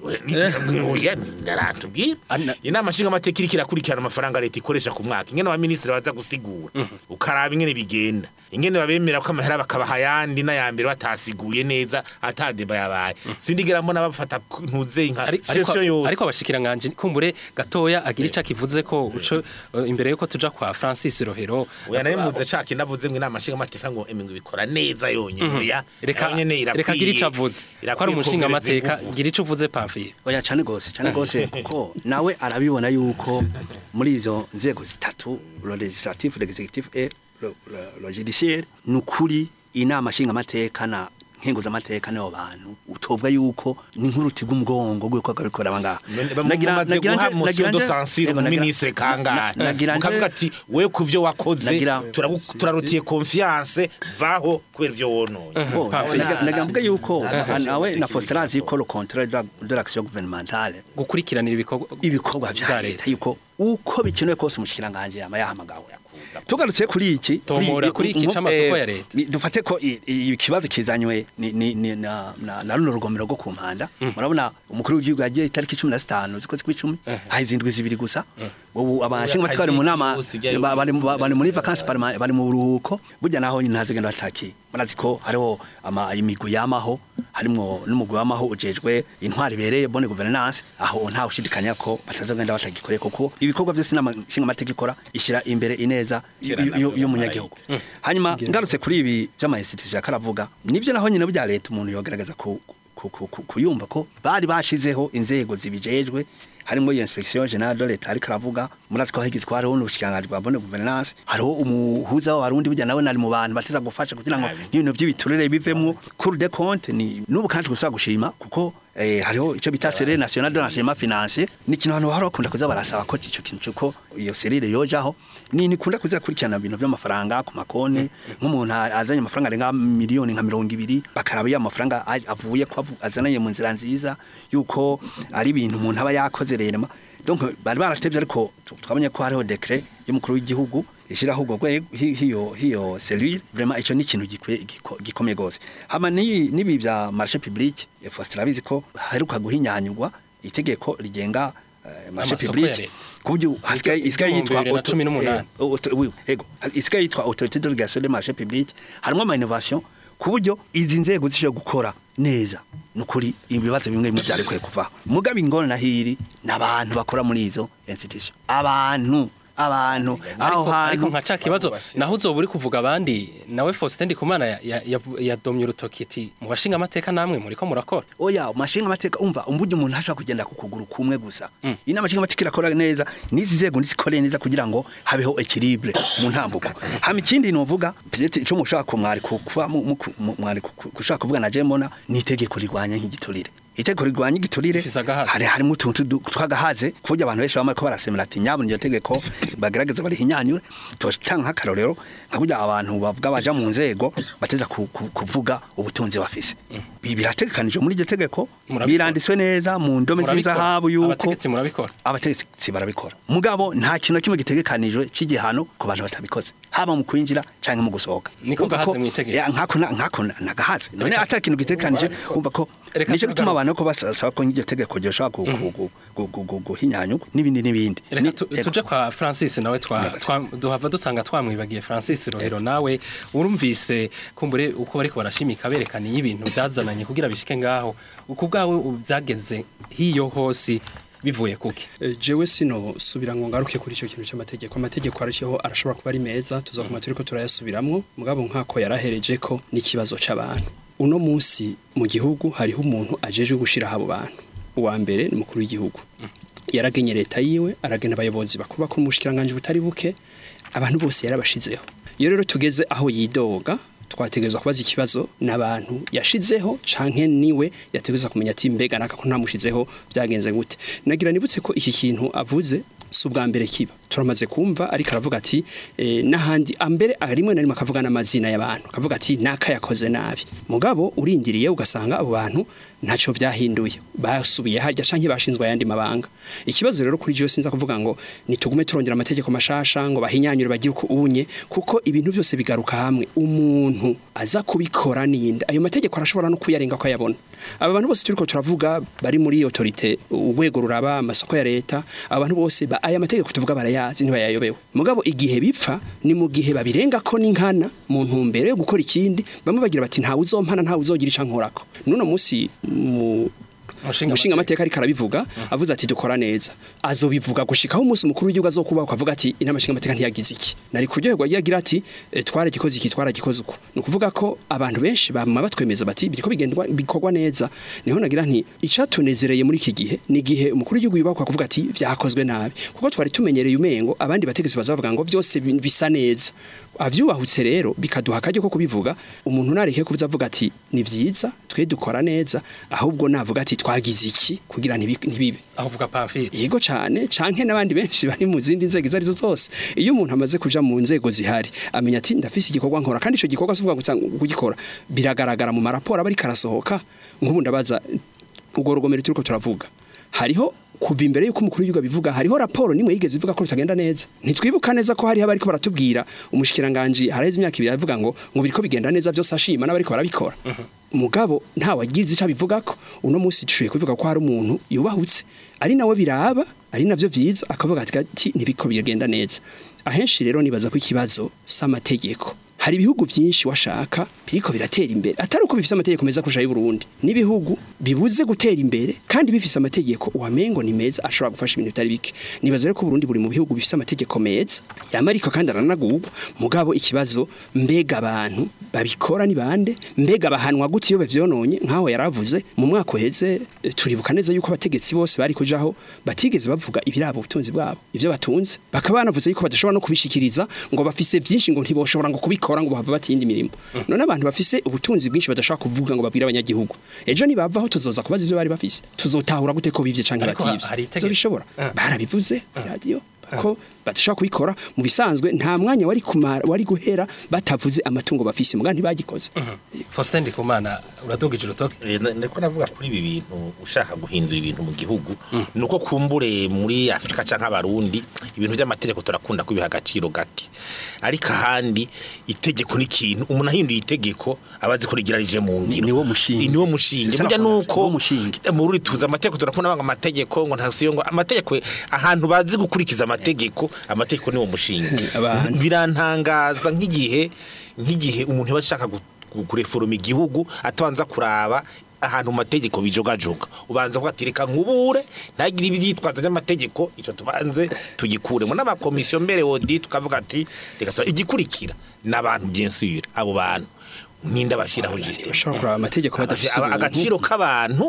oya naratubwira Ana- inama nshinga amateka iriko irakurikirana amafaranga leta ikoresha ku mwaka ingene abaminisitiri baza gusigura ukaraba ingene bigenda ingene babemera ko amahera bakabaha ayandi n'ayambere batasiguye neza atadeba yabaye sindigera mbona bafata ku- ntuze nka Ari- ariko session yose ariko abashikiranganje kumbure gatoya agira ica kivuze ko uco eh, imbere yuko tuja kwa Francis Rohero oya nari mvuze caka inavuze ngo inama nshinga amateka ngo emingo bikora neza yonyine oya reka nayo nyene irakwiye- reka agira ico avuze ko ari irakwiye umushinga kongereza amateka inguvu. gira ico uvuze Pamphile oya cyane gose cyane gose kuko nawe arabibona yuko muri izo nzego zitatu le legislatif l'executif et le, le, le judiciaire nukuri inama nshinga amateka na nkenguzamateka n'abo bantu utobwa yuko ni nk'uruti rw'umugongo rw'uko bikora abangaha mumaze guha monsieur de censure umuministre kangahe nagira nje- mukavuga ati we ku vyo wakoze Nagira- turabu- turarutiye confiance vaho kubera ivyo wononye Bon, Parfait. nagira nagira mvuge yuko nawe na Faustin azi yuko le contrôle de la- de l'action gouvernementale gukurikiranira ibikorwa ibikorwa vya leta yuko uko bikenewe kose umushikiranganje yama yahamagawe tugarutse kuri iki Tomora kuri iki mu- c'amasoko eh, ya leta. ni- dufate ko i- i- ikibazo kizanywe ni- ni- ni- na na- na runo rugomero rwo ku mpanda murabona umukuru w'igihugu yagiye itariki cumi na zitanu z'ukwezi kw'icumi hahizindwi zibiri gusa ubu abashingamateka bari mu nama Usigaye ba- bari mu- bari muri vacances parlement bari mu buruhuko burya naho nyine ntazigenda bataki murazi ko hariho ama imigwi yamaho harimwo n'umugwi wamaho ujejwe intwari ibereye bonne gouvernance aho nta ushidikanya ko batazogenda batagikoreye kuko ibikorwa byose inama nshingamateka ikora ishyira imbere ineza Kera y- y- navyo y'umunyagihugu hanyuma ngarutse kuri ibi by'amayinstitution yakaravuga nibyo naho nyine bya leta umuntu yogerageza ku ku- ku- ku- kuyumva ko bari bashizeho inzego zibijejwe harimo iyo inspection generale de l'etat ariko aravuga murazi ko higizwe hariho n'ubushikiranganji bwa bonne gouvernance hariho umuhuza w'abarundi burya nawe nari mu bantu bateza gufasha kugira ngo n'ibintu by'ibiturire bivemwo cour de compte ni n'ubu kandi gusa gushima kuko eh, hariho icyo bita serire national de l'enseignement financier ni ikintu abantu bahora bakunda kuza barasaba ko icyo kintu cyuko iyo serire yojaho ni nikunda kuza kurikirana ibintu by'amafaranga ku makonti nk'umuntu azanye amafaranga arenga miliyoni nka mirongo ibiri bakaraba iyo amafaranga a- avuye ko avu- azananye mu nzira nziza yuko ari ibintu umuntu aba yakoze rema donc bari baratevye ariko tu- twabonye ko hariho decret y'umukuru w'igihugu ishiraho ubwo rwego hi- hiyo hiyo cellule vraiment ico ni ikintu gikwe- giko- gikomeye gose hama ni nibi bya marché public Faustin arabizi ko haheruka guhinyanyurwa itegeko rigenga eh, marché Amasoko public ya leta. kubyo hasigaye isigaye yitwa bibiri na auto- cumi n'umunani. eh, auto- oui, ego isigaye yitwa autorité de régulation des marchés publics harimo ama innovation ku buryo izi nzego zishobora gukora neza nukuri ibibazo bimwe bimwe byari kwiye kuvaho mugabe ingona na hiri n'abantu bakora muri izo institution abantu abantu aho ariko ariko hantu nka ca kibazo naho uzoba uri kuvuga abandi nawe Faustin Ndikumana ya- ya- ya- yadomye urutoki ati mu bashinga amateka namwe muriko murakora oya mashinga amateka umva umburyo umuntu ashaka kugenda ku kuguru kumwe gusa inama nshinga amateka irakora neza n'izi nzego nizikore neza kugira ngo habeho equilibre mu ntambuko hama ikindi novuga peut-être ico mushaka ko mwari ku- kuba mu- mu- mu- mwari ku- ku- gushaka kuvuga na jemona ni itegeko rigwanya nk'igiturire itegeko rigwanya igiturire Rifise agahaze. hari harimo utuntu du- tw'agahaze ku buryo abantu benshi bamwe ko barasemera ati nyabona iryo tegeko bagerageza barihinyanyure totanga nk'akarorero nka burya abantu bavuga baja mu nzego bateza ku- ku- kuvuga ubutunzi bafise Bi- birategekanijwe muri iryo tegeko Murabikora. biranditswe neza mu ndome Murabikora. z'inzahabu yuko abategetsi murabikora abategetsi barabikora mugabo nta kintu na kimwe gitegekanijwe c'igihano ku bantu batabikoze haba mu kwinjira canke mu gusohoka Niko Urumva gahaze ko- mw'itegeko. ya, nkako na- nkako na- nagahaze none Reka- ata kintu gitegekanije umva ko Reka nico tugaruke. gituma abantu ko basaba ko iryo tegeko ryoshobora gu- gu- gu- gu- gu- gu- guhinyanyurwa n'ibindi n'ibindi Reka Ni- tu- ego. tuje kwa Francis nawe twa, Yego. twa duhava dusanga twamwibagiye Francis Rohero nawe urumvise kumbure uko bariko barashimika berekana ibintu byazananye kugira bishike ngaho uku bwawe ubu byageze hiyo hose bivuye kuki Eh, jewe sino subira ngo ngaruke kuri icyo kintu cy'amategeko amategeko arashiho arashobora kuba ari meza tuzakoma turiko turayasubiramwo mugabo nkako yarahereje ko n'ikibazo c'abantu uno munsi mu gihugu hariho umuntu ajeje gushira abo bantu uwa mbere ni umukuru w'igihugu yaragenye leta yiwe aragena abayobozi bakuru bakuru mu bushikiranganje butari buke abantu bose yarabashizeho iyo rero tugeze aho yidoga twategereza kubaza ikibazo n'abantu yashizeho canke niwe yategereza kumenya ati mbega naka ko ntamushizeho byagenze gute nagira nibutse ko iki kintu avuze si ubwa mbere kiba turamaze kumva ariko aravuga ati eh, n'ahandi ambere rimwe na rimwe akavuga n'amazina y'abantu akavuga ati naka yakoze nabi mugabo urindiriye ugasanga abo bantu ntacyo byahinduye basubiye harya canke bashinzwe ayandi mabanga ikibazo rero kuri jewe sinza kuvuga ngo nitugume turongera amategeko mashasha ngo bahinyanyure bagire uko ubunye kuko ibintu byose bigaruka hamwe umuntu aza kubikora ninde ayo mategeko arashobora no kuyarenga ko ayabona aba bantu bose turiko turavuga bari muri autorité urwego ruraba amasoko ya leta abantu bose ba, aya mategeko tuvuga barayazi ntibayayobewe mugabo igihe bipfa ni mu gihe babirenga ko n'inkana mu ntumbero yo gukora ikindi bamwe bagira bati ntawe uzompana ntawe uzogira ica nkorako nuno musi mu Umushinga umushinga amateka ariko arabivuga avuze ati dukora neza azobivuga gushikaho umunsi mukuru w'igihugu azokubaho akavuga ati inama nshinga amateka ntiyagize iki nari kuryoherwa iyo agira ati eh, twaragikoze iki twaragikoze uko ni ukuvuga ko abantu benshi bama batwemeza bati biriko bigendwa bikorwa neza niho nagira nti icatunezereye muri iki gihe ni igihe umukuru w'igihugu yubakwa kuvuga ati vyakozwe nabi kuko twari tumenyereye umengo abandi bategetsi bazavuga ngo byose bi- bisa neza avyubahutse rero bikaduha akaryo ko kubivuga umuntu nareke kuza avuga ati ni vyiza twe dukora neza ahubwo navuga ati twagize iki kugira ntibi- ntibibe aho uvuga pamfile yego cyane canke n'abandi benshi bari mu zindi nzego izo arizo zose iyo umuntu amaze kuja mu nzego zihari amenya ati ndafise igikorwa nkora kandi ico gikorwa sivuga gusa kugikora biragaragara mu maraporo aba ariko arasohoka nk'ubu ndabaza urwo rugomero turiko turavuga hariho kuva imbere yuko umukuru w'igihugu abivuga hariho raporo nimwe yigeze ivuga ko bitagenda neza ntitwibuka neza ko hariho abariko baratubwira umushikiranganje haraheze imyaka ibiri avuga ngo ngo biriko bigenda neza byose ashima n'abariko barabikora mugabo nta wagize ico abivugako uno munsi dushoboye kuvuga ko hari umuntu yubahutse ari nawe biraba ari navyo vyiza akavuga ati ati ntibiko bigenda neza ahenshi rero nibaza ko ikibazo s'amategeko hari ibihugu byinshi washaka biriko biratera imbere atari uko bifise amategeko meza kurusha y'u Burundi n'ibihugu bibuze gutera imbere kandi bifise amategeko wamengo ni meza ashobora gufasha ibintu bitari bike nibaza rero ko Burundi buri mu bihugu bifise amategeko meza yama ariko kandi aranagurwa mugabo ikibazo mbega abantu babikora ni bande mbega bahanwa gute iyo bavyononye nkaho yaravuze mu mwaka uheze eh, turibuka neza yuko abategetsi bose bari kujaho batigeze bavuga ibirabo ubutunzi bwabo ivyo batunze bakaba banavuze yuko badashobora no kubishikiriza ngo bafise byinshi ngo ntiboshobora ngo kubikora ngo bahava batiyindi mirimo none abantu bafise ubutunzi bwinshi badashobora kuvuga ngo babwire abanyagihugu ejo nibavaho tuzoza kubaza ivyo bari bafise tuzotahura gute ko bivye canke Ariko bativye hari itegeko. zobishobora Ah. barabivuze radio ko badashobora kubikora mu bisanzwe nta mwanya wari kumara wari guhera batavuze amatungo bafise muga ntibagikoze Faustin Ndikumana uradugije urutoke Eh, na- ndiko navuga kuri ibi bintu ushaka guhindura ibintu mu gihugu nuko kumbure muri Afrika canke abarundi ibintu by'amategeko turakunda kubiha agaciro gake ariko ahandi itegeko ni ikintu umuntu ahinduye itegeko abazi ko rigirarije mu ngiro niwo mushinge. Ni niwo mushinge C'est ça burya la fondation, nuko niwo mushinge. mu ruri tuza amategeko turakunda banga amategeko ngo ntasiyo ngo amategeko ahantu bazi gukurikiza amategeko amategeko niwo mushinge Abantu. birantangaza nk'igihe nk'igihe umuntu aba ashaka gu- gu- kureforoma igihugu atabanza kuraba ahantu mu mategeko bijogajoga ubanza kuvuga ati reka nkubure ntagire ibyitwaza by'amategeko icyo tubanze tugikuremo n'amakomisiyo mbere wodi tukavuga ati reka tura- igikurikira n'abantu byensubira abo bantu nk'inda bashyiraho jisite bashobora kuraba amategeko badafise Aba- ubuntu. agaciro k'abantu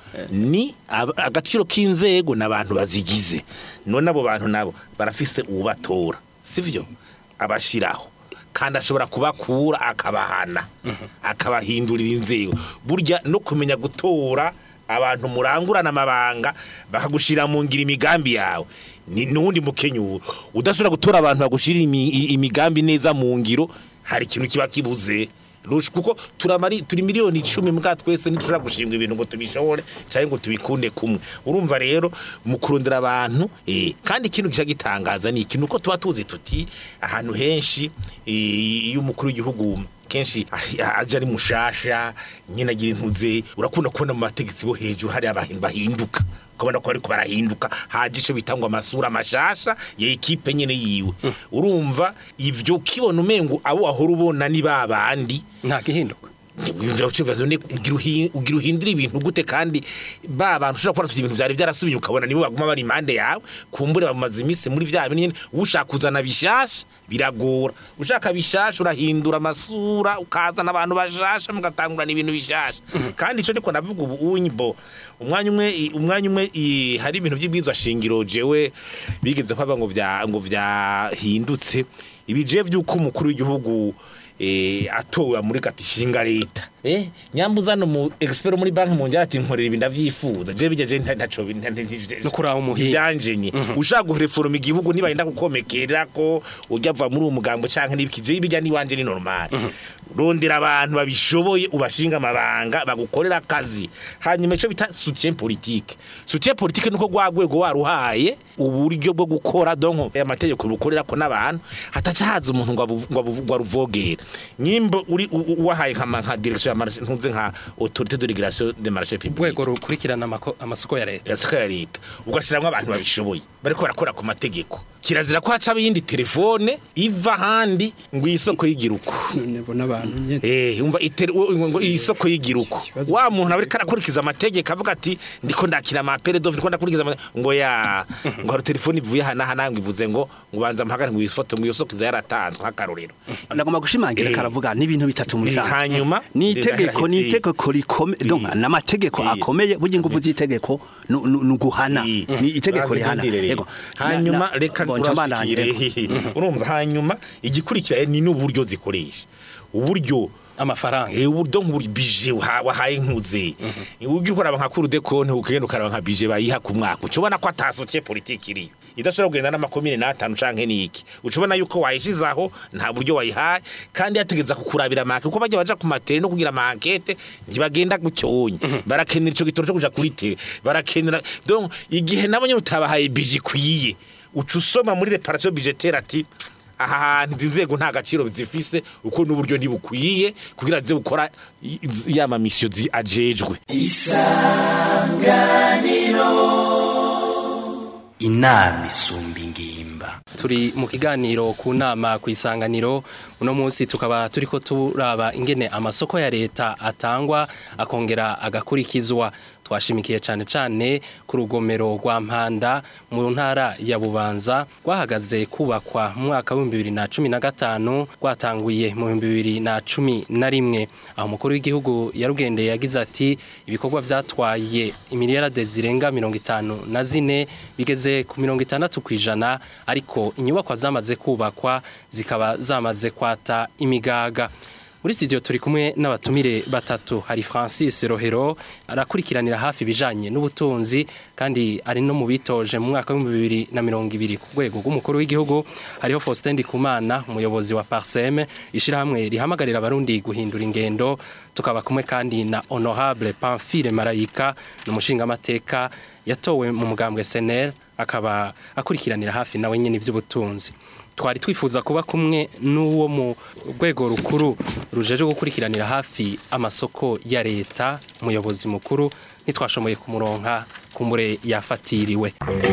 ni aba- agaciro k'inzego n'abantu bazigize none abo bantu nabo barafise ubatora sivyo abashiraho kandi ashobora kubakura akabahana akabahindurira inzego burya no kumenya gutora abantu murangurana amabanga bakagushira mu ngira imigambi yawe ni nundi mukenyuro udashobora gutora abantu bagushira imi- i- imigambi neza mu ngiro hari ikintu kiba kibuze Rush kuko turamari turi miliyoni 10 mbwa twese ntitushobora gushimwa ibintu ngo tubishobore cyangwa ngo tubikunde kumwe urumva rero mu kurondera abantu eh kandi ikintu gisha gitangaza ni ikintu uko tuba tuzi tuti ahantu henshi eh, iyo umukuru w'igihugu kenshi ah- aje ari mushasha nyine agira intuze urakunda kubona mu bategetsi bo hejuru hari abantu bahinduka ukabona ko ariko barahinduka haje ico bitangwa amasura mashasha ya ekipe nyene yiwe urumva ivyo kibona umengo abo wahora ubona ni babandi nta gihinduka wiyumvira ukibazo ne ugira uhi- ugira uhindura ibintu gute kandi ba bantu ushobora kuba bafite ibintu vyari byarasubiye ukabona nibo baguma bari impande yawe kumbure bamaze iminsi muri vya bintu nyene ushaka kuzana bishasha biragora ushaka bishasha urahindura amasura ukazana abantu bashasha mugatangurana ibintu bishasha kandi ico niko navuga ubu unyibo umwanya umwe i- umwanya umwe i- hari ibintu by'ibwizwa shingiro jewe bigeze kwaba ngo vya ngo vyahindutse ibije by'uko umukuru w'igihugu eh atowe muri kati shinga leta eh nyambuza no mu expert muri banki mu njya ati nkorera ibi ndavyifuza je bigeje ntaco No kuraba umuhinga. byanje ni ushaka gureforma igihugu niba yenda gukomekera ko ujya va muri uwo mugambo canke nibikije bijya ni wanje ni normal rondera abantu babishoboye ubashinga amabanga bagukorera akazi hanyuma ico bita soutien politique soutien politique nuko gwagwego waruhaye uburyo bwo gukora donko amategeko bukorera ko n'abantu hataca haza umuntu ngo abu- ngo abu- ngo aruvogera nyimbo uri u- u- wahaye nka nka direction ya marché ntuze nka autorité de régulation des marchés publics urwego rukurikirana amako- amasoko ya leta yasika ya leta ugashiramwo abantu babishoboye bariko barakora ku mategeko kirazira ko haca yindi telefone iva handi ngo isoko yigira uko none bo n'abantu nyene Eh, umva itere wo- ngo isoko yigira uko Ikibazo- wa muntu abari karakurikiza amategeko avuga ati ndiko ndakira ama peredo ndiko ndakurikiza ama- ngo ya ngo hari telefone ivuye hana hana ngo ivuze ngo ngo banza mpagare ngo ifoto ngo iyo soko iza yaratanzwe nk'akarorero ndagomba gushimangira Eh. karavuga n'ibintu bitatu muri Eh, sanze hanyuma ni eh, itegeko ni eh, itegeko rikomeye eh, donc n'amategeko eh, akomeye burya ingufu z'itegeko nu- nu- ni uguhana Eh, ni itegeko banza rihana undindire rero. yego hanyuma reka urashikire urashikire urumva hanyuma igikurikira ni n'uburyo zikoresha uburyo amafaranga Eh uburyo nk'uburyo bije uha- wahaye nkuze ugira ukoraba nka kuru de konte ukagenda ukaraba nka bije bayiha ku mwaka ucubona ko atasokiye politiki iriyo idashobora kugenda n'amakomine n'atanu canke n'iki ucubona yuko wayishizaho nta buryo wayihaye kandi yategeza kukurabira make kuko bajya baja ku matere no kugira amankete ntibagenda gucyonye barakenera ico gitoro cyo kuja kuri tere barakenera donc igihe nabo nyine utabahaye bije ikwiye uca usoma muri reparation budgetaire ati aha hantu izi nzego nta gaciro zifise uko n'uburyo ntibukwiye kugira ze gukora i- i- ya mamisiyo zi- ajejwe inama isumba ingimba turi mu kiganiro ku nama ku isanganiro uno munsi tukaba turiko turaba ingene amasoko ya leta atangwa akongera agakurikizwa twashimikiye cane cane ku rugomero rwa mpanda mu ntara ya bubanza rwahagaze kubakwa mu mwaka w'ibihumbi bibiri na cumi na gatanu rwatanguye mu bihumbi bibiri na cumi na rimwe aho umukuru w'igihugu yarugendeye yagize ati ibikorwa vyatwaye imiliyarade zirenga mirongo itanu na zine bigeze ku mirongo itandatu ku ijana ariko inyubakwa zamaze kubakwa zikaba zamaze kwata imigaga muri studio turi kumwe n'abatumire batatu hari Francis Rohero arakurikiranira hafi ibijanye n'ubutunzi kandi ari no mu bitoje mu mwaka wa 2020 ku rwego rw'umukuru w'igihugu hariho Faustin Ndikumana umuyobozi wa Parsem ishirahamwe rihamagarira abarundi guhindura ingendo tukaba kumwe kandi na Honorable Pamphile Marayika n'umushinga amateka yatowe mu mugambwe SNL akaba akurikiranira hafi nawe nyine iby'ubutunzi twari twifuza kuba kumwe n'uwo mu rwego rukuru rujeje gukurikiranira hafi amasoko ya leta umuyobozi mukuru ntitwashoboye kumuronka kumbure yafatiriwe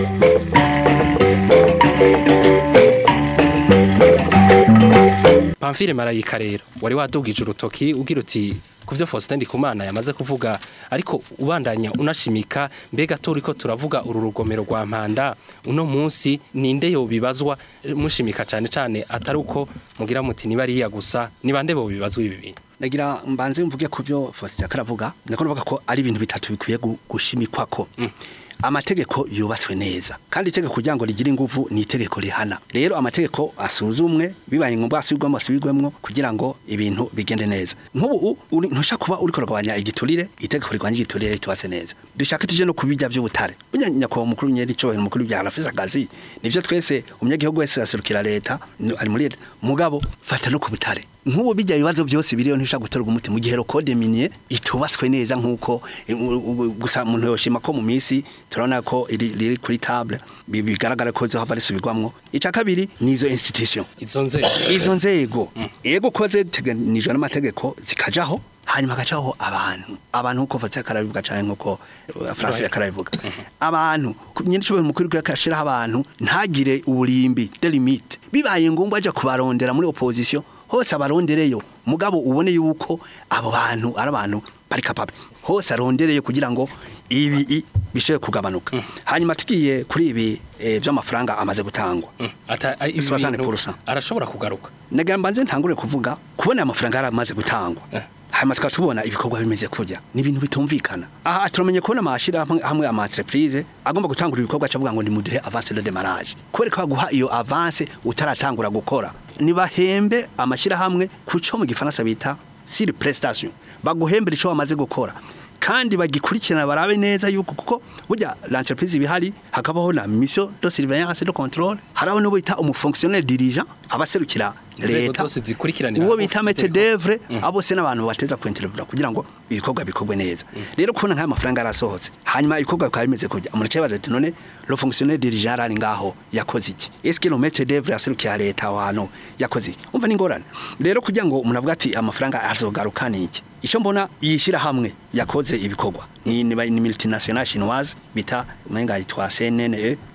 Pamphile Marayika rero wari wadugije urutoki ugira uti kuvyo Faustin Ndikumana yamaze kuvuga ariko ubandanya unashimika mbega turiko turavuga uru rugomero rwa mpanda uno munsi ninde yo bibazwa mushimika cane cane atari uko mugira muti niba ariya gusa ni bande bo bibazwa ibi bintu nagira mbanze mvuge ku byo Faustin yakaravuga ndako navuga ko ari ibintu bitatu bikwiye gu- gushimikwa ko amategeko yubatswe neza kandi itegeko kugira ngo rigire inguvu ni itegeko rihana rero amategeko asuzumwe bibaye ngombwa asubirwamo asubirwemo kugira ngo ibintu bigende neza nk'ubu uri- ntusha kuba uri kurwanya igiturire itegeko rigwanya igiturire ritubatse neza dushaka tuje no kubijya by'ubutare burya nyakubahwa mukuru nyeri cyohera mukuru bya rafisa akazi nivyo twese umunyagihugu wese aserukira leta ni- ari muri leta mugabo fata no ku butare nk'ubu bijya ibibazo byose biriyo ntusha gutorwa umuti mu gihe code minier itubatswe neza nk'uko e, u- u- gusa umuntu yoshima ko mu minsi turabona ko iri riri kuri table bi- bigaragara ko zo hava risubirwamwo icya kabiri ni izo institution izo nzego izo nzego yego ko ziteganijwe n'amategeko zikajaho hanyuma hagacaho abantu abantu nkuko vatse akarabivuga cyane nkuko uh, France yakarabivuga abantu ku- nyine cyo mukuru yakashiraho abantu ntagire uburimbi de limite bibaye ngombwa aja kubarondera muri opposition hose abarondereyo mugabo ubone yuko abo bantu ari abantu bari capable hose arondereye kugira ngo ibi i- bishoye kugabanuka hanyuma tugiye kuri ibi eh, by'amafaranga amaze gutangwa ata ibi Soixante bintu pourcent. arashobora kugaruka nagira mbanze ntangure kuvuga kubona aya mafaranga yaramaze gutangwa Eh. hanyuma tukaba tubona ibikorwa bimeze kurya ni ibintu bitumvikana aha turamenye kubona amashira hamwe hamwe ama entreprise agomba gutangura ibikorwa cavuga ngo ni muduhe avance de démarrage kwereka baguha iyo avance utaratangura gukora nibahembe amashira hamwe kuco mu gifaransa bita sur prestation baguhembera ico wamaze gukora kandi bagikurikirana barabe neza yuko kuko burya l'entreprise bihari hakabaho na mission de surveillance de contrôle haraho no bita umufonctionnaire dirigeant abaserukira Inzego leta zose zikurikiranira uwo hafi bita maître itegeko. d'œuvre abo se n'abantu bateza kwenterera kugira ngo ibikorwa bikorwe neza rero kubona nk'aya mafaranga yarasohotse hanyuma ibikorwa bikaba bimeze kujya umuntu cyabaza ati none le fonctionnaire dirigeant ari ngaho yakoze iki est-ce que le maître d'œuvre yaserukira leta aho hantu yakoze iki umva n'ingorane rero kugira ngo umuntu avuga ati amafaranga azogaruka ni iki icyo mbona yishyira hamwe yakoze ibikorwa ni ni ni multinational chinoise bita umenga yitwa CNN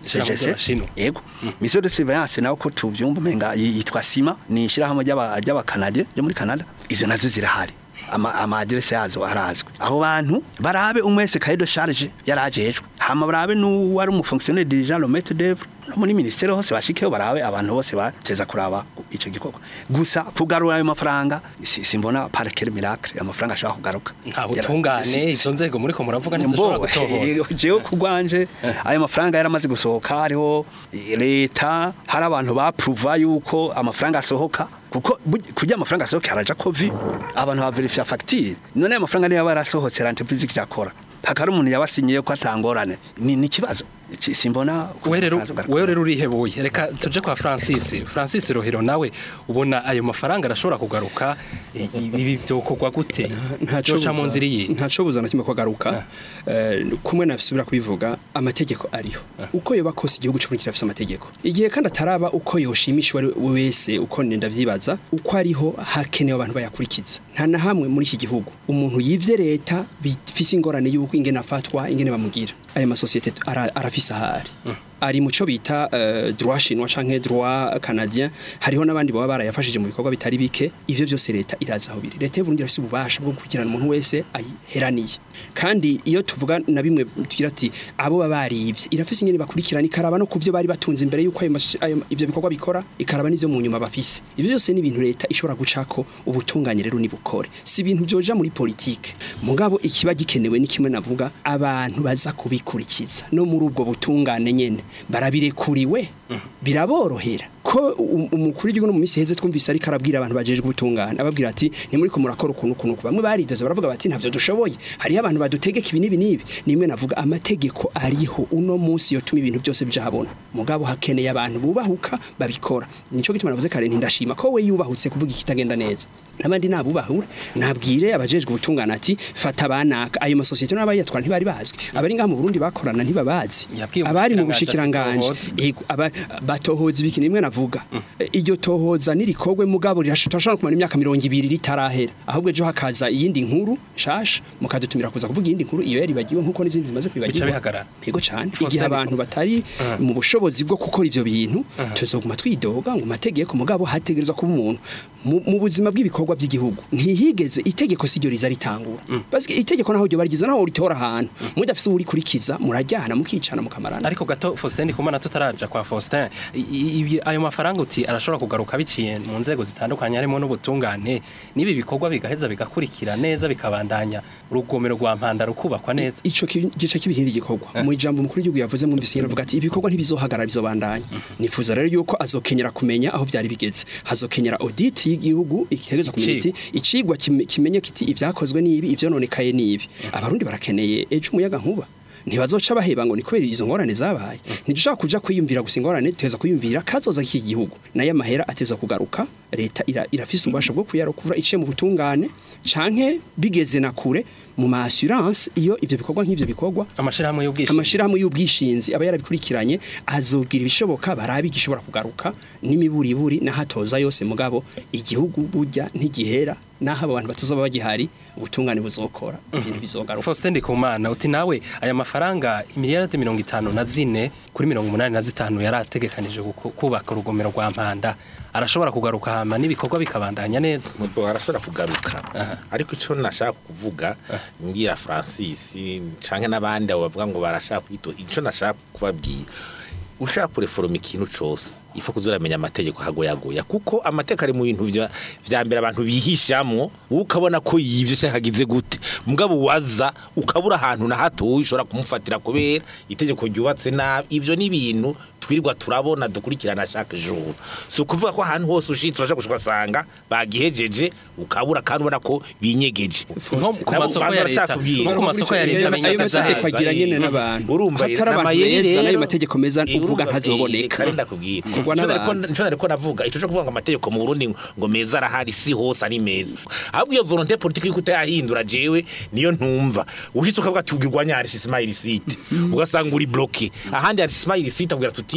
Ishirahamwe CGC ry'Abashinwa. yego mission de surveillance nawe ko tubyumva umenga yi- yitwa sima ni ishyirahamwe ry'aba- ry'abakanade ryo muri canada izo nazo zirahari ama ama adresse yazo arazwi abo bantu barabe umwese cahier de charge yarajejwe hama barabe n'uwari umufonctionnaire dirigeant le maître d'œuvre no muri ministère hose bashikeho barabe abantu bose bateza kuraba ico gikorwa gusa kugarura ayo mafaranga si- simbona par quel miracle amafaranga ashobora kugaruka nta Yara- butungane si- si- izo nzego muri ko muravuga ntizishobora Mbo, gutohoza jewe kugwanje ayo mafaranga yaramaze gusohoka hariho eh, leta hari abantu bapruva yuko amafaranga asohoka kuko buj- kugira amafaranga asohoke haraja kovi abantu baverifya facture none ayo mafaranga niyo barasohotse l'entreprise kirakora hakari umuntu yabasinyiye ko atangorane ni ni kibazo Ci- simbona uko wewe rero amafaranga azogaruka. wewe rero urihebuye reka tuje kwa Francis Francis Rohero nawe ubona ayo mafaranga arashobora kugaruka i- ibi byokorwa gute ntaco Byoca mu nzira iyi ntaco buza na kimwe kwagaruka eh, kumwe nabisubira kubivuga amategeko ariho uko yoba kose igihugu cyo kirafise amategeko igihe kandi ataraba uko yoshimisha uwari we wese uko nenda vyibaza uko ariho hakenewe abantu bayakurikiza nta na hamwe muri iki gihugu umuntu yivye leta bifise ingorane y'uko ingene afatwa ingene bamugira aya masosiyete ara- arafise ahari ari mu cyo bita uh, droit chinois canke droit canadien hariho n'abandi baba barayafashije mu bikorwa bitari bike ivyo byose leta iraza aho biri leta y'Uburundi irafise ububasha bwo gukurikirana umuntu wese ayiheraniye kandi iyo tuvuga na bimwe tugira ati abo baba barivye irafise ingene bakurikirana ikaraba no kuvyo bari batunze imbere yuko ayo mas- ayo- ivyo bikorwa bikora ikaraba n'ivyo mu nyuma bafise ivyo byose ni ibintu leta ishobora gucako ubutunganye rero nibukore si ibintu byoja muri politike mugabo ikiba gikenewe ni kimwe navuga abantu baza kubikurikiza no muri ubwo butungane nyene barabirekuriwe biraborohera ko um- umukuru w'igihugu no mu minsi heze twumvise ariko arabwira abantu bajejwe ubutungane ababwira ati ntimuri ko murakora ukuntu ukuntu uku." bamwe baridoze baravuga bati ntavyo dushoboye hariho abantu badutegeka ibi n'ibi n'ibi nimwe navuga amategeko ariho uno munsi yotuma ibintu byose bija habona mugabo hakeneye abantu bubahuka babikora nico gituma navuze kare ntindashima ko we yubahutse kuvuga ikitagenda neza n'abandi nabubahure nabwire abajejwe ubutungane ati fata banaka ayo masosiyete n'abayatwara ntibari bazwi abari ngaha mu Burundi bakorana ntibabazi Yabwiye abari mu umushikiranganji bushikiranganje Yego, aba- batohoza ibiki nimwe navuga E, iryo tohoza nirikogwe mugabo rirashobora kumara imyaka mirongo ibiri ritarahera ahubwo ejo hakaza iyindi nkuru shasha mukadutumira kuza kuvuga iyindi nkuru iyo yaribagiwe nkuko n'izindi zimaze bica kwibagirwa bihagarara yego cyane Faustin igihe abantu batari mu bushobozi bwo gukora ivyo bintu tuzoguma twidoga ngo mategeko mugabo hategerezwa kuba umuntu mu mu buzima bw'ibikorwa by'igihugu ntihigeze itegeko si ryo riza ritangura basi itegeko naho ryo barigiza naho ritora ahantu mudafise urikurikiza murajyana mukicana mukamarana ariko gato Faustin Ndikumana tutaraja kwa Faustin i- i- ibi- ayo mafaranga uti arashobora kugaruka biciye mu nzego zitandukanye harimo n'ubutungane nibi bikorwa bigaheza bigakurikira neza bikabandanya urugomero rwa mpanda rukubakwa neza ico ki- gice k'ibihindi gikorwa mu ijambo mukuru w'igihugu yavuze mu mbisi avuga ati ibikorwa ntibizohagarara bizobandanya nifuza rero yuko azokenyera kumenya aho byari bigeze hazokenyera audit y'igihugu itegereza kumenya iti icigwa kime- kimenye kiti ivyakozwe n'ibi ivyononekaye n'ibi abarundi barakeneye ejo umuyaga nkuba ntibazoca baheba ngo ni kubera izo ngorane zabaye ntidushaka kuja kwiyumvira gusa ingorane tuheza kwiyumvira kazoza k'iki gihugu nayo amahera ateza kugaruka leta ira, irafise ububasha bwo kuyarokura iciye mu butungane canke bigeze na kure mu ma assurance iyo ivyo bikorwa nk'ivyo bikorwa amashirahamwe y'ubwishingizi amashirahamwe y'ubwishinzi aba yarabikurikiranye azobwira ibishoboka barabi gishobora kugaruka n'imiburiburi n'ahatoza yose mugabo igihugu burya ntigihera naho abo bantu batazoba bagihari ubutungane buzokora ibintu bizogaruka Faustin Ndikumana uti nawe aya mafaranga imiliyaradi mirongo itanu na zine kuri mirongo umunani na zitanu yari ategekanije guku- kubaka urugomero rwa mpanda arashobora kugaruka hama n'ibikorwa bikabandanya neza Mubo arashobora kugaruka ariko ico nashaka kuvuga mbwira Francis canke n'abandi abo bavuga ngo barashaka kwito ico nashaka kubabwira ushaka kureforoma ikintu cose ifa kuzoramenya amategeko hagoyagoya kuko amategeko ari mu bintu vya vya mbere abantu bihishamwo wowe ukabona ko yivye cyangwa hagize gute mugabo waza ukabura ahantu na hato ushobora kumufatira kubera itegeko ryubatse nabi ivyo ni ibintu twirirwa turabona dukurikirana chaque jour si ukuvuga ko ahantu hose ushitse urashaka gushika usanga bagihejeje ukabura kandi ubona ko binyegeje nko ku Nabo masoko banza ya leta baracakubwira. nko ku masoko ya leta ayo binyagaza mategeko agira nyene Mm. n'abantu urumva hatari abantu n'amayeri meza rero, n'ayo mategeko meza eh, uvuga urumva, ntazoboneka eh, kare ndakubwira Kugwa Ico nariko- n'abantu. ico nariko navuga ico cyo kuvuga ngo amategeko mu Burundi ngo meza arahari si hose ari meza ahubwo iyo volonté politique yuko utayahindura jewe niyo ntumva ushitse ukavuga ati ugirwanya hari smile site ugasanga uri bloqué ahandi hari smile site abwira tuti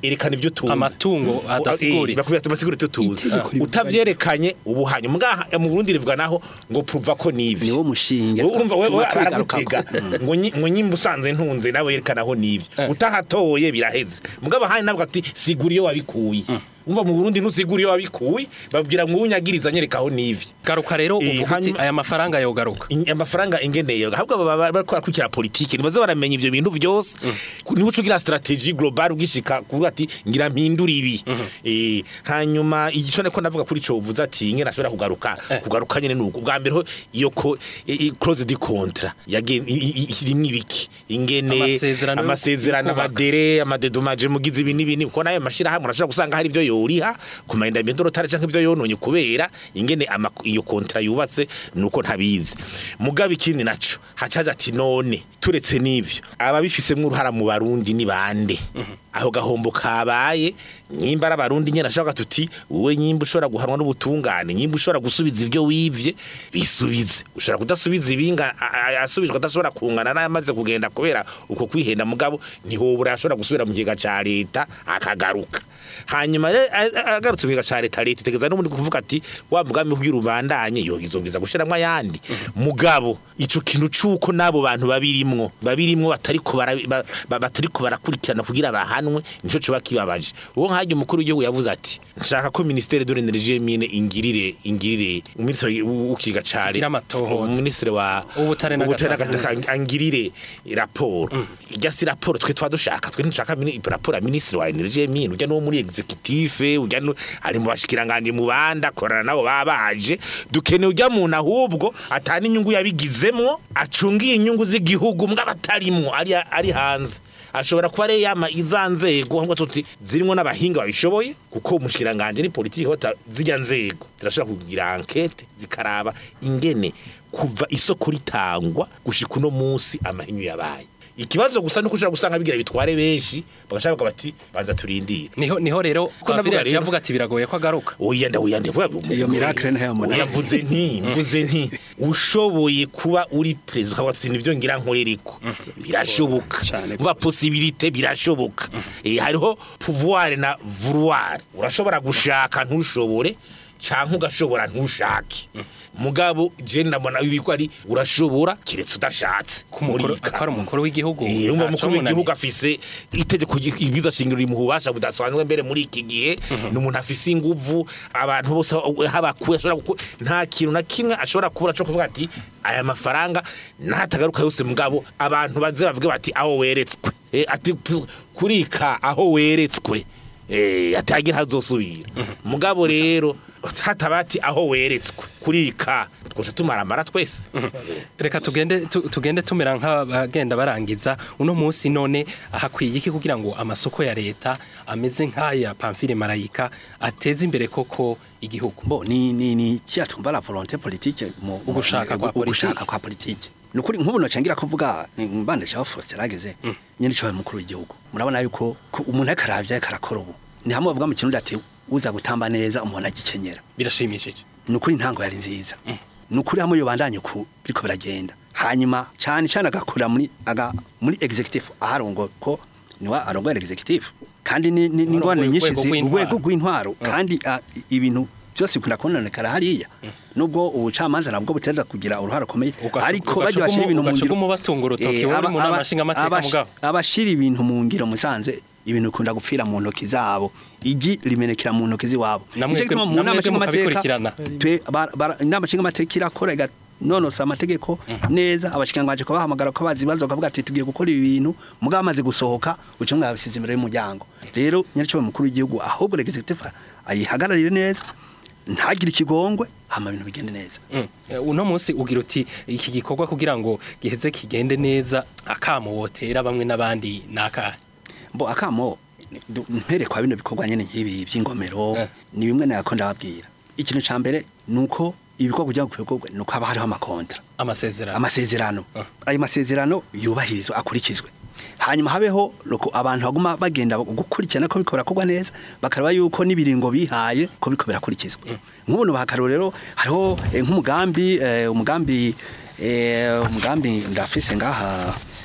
erekana ibyo tuzi Amatungo adasiguritse. bakubwira ati basigure ibyo tuzi Itegeko rivuga- utavyerekanye ubu hanyuma ngaha mu Burundi rivuga naho ngo pruva ko nivi niwo mushinge urumva wewe tuma baragutega tubigarukako. ngo nyi- ngo nyimba usanze ntunze nawe yerekana aho nivyo utahatoye biraheze mugabo hani nabwo ati sigura iyo wabikuye umva mu Burundi ntusigura iyo wabikuye babwira ngo unyagiriza nyereka aho nivyo garuka rero Eh, uvuga uti hanyuma- aya mafaranga yogaruka In- amafaranga ingeneye ahubwo baba bariko barakurikira politiki nibaze baramenya ivyo bintu vyose niba uca ugira strategie global ugishika kuvuga ati ngira mpindura ibi Eh, hanyuma igico niko navuga kuri ico uvuze ati ingene ashobora kugaruka kugaruka nyene nuko bwa mbere ho iyo ko i- i- clause di contrat yagen irimwe ibiki ingene Amasezerano yo- amasezerano yo kubaka. amadere amadedomaje mugize ibi n'ibi ni- kuko nayo mashirahamwe urashobora gusanga hari ivyo yoriha ku mahindamiro rotari canke ivyo yononye kubera ingene ama- iyo kontra yubatse nuko ntabizi mugabe ikindi naco hacaje ati none turetse n'ivyo ababifisemwo uruhara mu barundi ni bande aho gahombo kabaye nyimba ari abarundi nyene ashaka tuti wowe nyimba ushobora guhanwa n'ubutungane nyimba ushobora gusubiza ivyo wivye bisubize ushobora kudasubiza ibinga a- a- asubizwa adashobora kungana n'ayamaze kugenda kubera uko kwihenda mugabo ntihobura yashobora gusubira mu kigega ca leta akagaruka hanyuma rero a- a- agarutse mu kigega ca leta leta itegeza n'ubundi kuvuga ati wa mugambi kugira ubandanye yogizobwiza gushiramwo ayandi mugabo ico kintu c'uko n'abo bantu babirimwo babirimwo batariko bara- ba- ba- batariko barakurikirana kugira bahanwe nico coba kibabaje uwo nkajya umukuru w'igihugu yavuze ati nshaka ko ministere de l'énergie mine ingirire ingirire uminisitiri w'ikiga ca Agira amatohoza. uminisitiri wa Ubutare n'agataka. n'agataka angirire raporo ijya si raporo twe twa dushaka twe ntushaka mini- raporo ya minisitiri wa energie mine ujya no muri executive ujya no ari mu bashikiranganje mu banda korana nabo babaje dukeneye ujya muntu ahubwo atana inyungu yabigizemwo acungiye inyungu z'igihugu mbwa batarimwo ari ari hanze ashobora kuba ari yama izanzego ahubwo tuti zirimo n'abahinga babishoboye kuko umushikiranganje ni politiki hota zijya nzego zirashobora kugira enquete zikaraba ingene kuva isoko ritangwa gushika uno munsi amahinyu yabaye ikibazo gusa nuko ushobora gusanga bigira bitware benshi bagashaka bavuga bati banza turindire niho niho rero navuga Pamphile yaciye rero- avuga ati biragoye ko agaruka oya nda oya ndavuga Iyo miracle ntayo mbona. oya mvuze nti mvuze nti ushoboye kuba uri president ukavuga ati nivyo ngira nkorereko birashoboka Cane umva possibilité birashoboka eh hariho pouvoir na vouloir urashobora gushaka ntushobore canke ugashobora ntushake mugabo je ndabona ibiko ari urashobora kiretse udashatse ku mukuru Murika. akora umukuru w'igihugu Eh, umva ntaco mukuru munaniye. w'igihugu afise itegeko ibwiza shingiro rimuha ububasha budasanzwe mbere muri iki gihe ni umuntu afise inguvu abantu bose haba kuya ashobora gukora nta kintu na kimwe ashobora kubura cyo kuvuga ati aya mafaranga natagaruka yose mugabo abantu baze bavuge bati aho weretswe Eh, ati pu- kurika aho weretswe eh atagira hazosubira mugabo rero hatabati aho weretswe kurika twose tumaramara twese reka tugende tu- tugende tumera nk'abagenda barangiza uno munsi none hakwiye iki kugira ngo amasoko ya leta ameze nk'aya Pamphile Marayika ateze imbere koko igihugu bo ni ni ni kiya tumba la volonté politique mu Ugushaka kwa mu- ugushaka politike. kwa politique nukuri nk'ubu nocangira kuvuga ni mbande cyo Faustin rageze nyene cyo mukuru w'igihugu murabona yuko ko umuntu akaravya akarakora ubu ni hamwe bavuga mu kirundi ati uza gutamba neza umuntu agikenyera birashimishije nukuri ntango yari nziza nukuri hamwe yobandanye ku biriko biragenda hanyuma cyane cyane agakora muri aga muri executive aharongo ko niwa arongoye executive kandi ni ni ni ngwane Arongoye nyinshi urwego zi- rw'intwaro. urwego rw'intwaro kandi ah, i- ibintu byose bikunda kononekara hariya nubwo ubucamanza nabwo butenda kugira uruhara rukomeye Ugaca- ariko ugaca bajya bashira ugumu- ibintu mu ugaca ngiro ugumubatunga urutoki, Eh, wowe uri aba- mu nama aba- nshingamateka abash- mugabo. abashira ibintu mu ngiro musanze ibintu bikunda gupfira mu ntoki zabo igi rimenekera mu ntoki ziwabo Namwe Nico gituma mwe- mu namwe nama mwe nshingamateka mukabikurikirana. twe bara- bara- inama nshingamateka irakora iganonosa amategeko neza abashikanganje ko bahamagara ko bazi bazo bakavuga ati tugiye gukora ibi bintu mugabo amaze gusohoka uca mwabisize imbere y'umuryango rero nyaricyo mukuru w'igihugu ahubwo executive ayihagararire neza ntagire ikigongwe hama ibintu bigende neza Mm. Eh, uno munsi ugira uti iki gikorwa kugira ngo giheze kigende neza akamo wotera bamwe n'abandi nakahe mbo akamo du- mpere kwa bino bikorwa nyene nk'ibi by'ingomero Eh. ni bimwe nako ndababwira ikintu ca mbere nuko ibikorwa kugira ngo bikorwe nuko haba hariho amakontra amasezerano amasezerano Ah. ayo masezerano yubahirizwe akurikizwe hanyuma habeho loko abantu baguma bagenda gukurikirana ko biko birakorwa neza bakaraba yuko n'ibiringo bihaye ko biko birakurikizwa nk'ubuntu bakarero rero hariho eh, nk'umugambi eh, umugambi eh, umugambi ndafise ngaha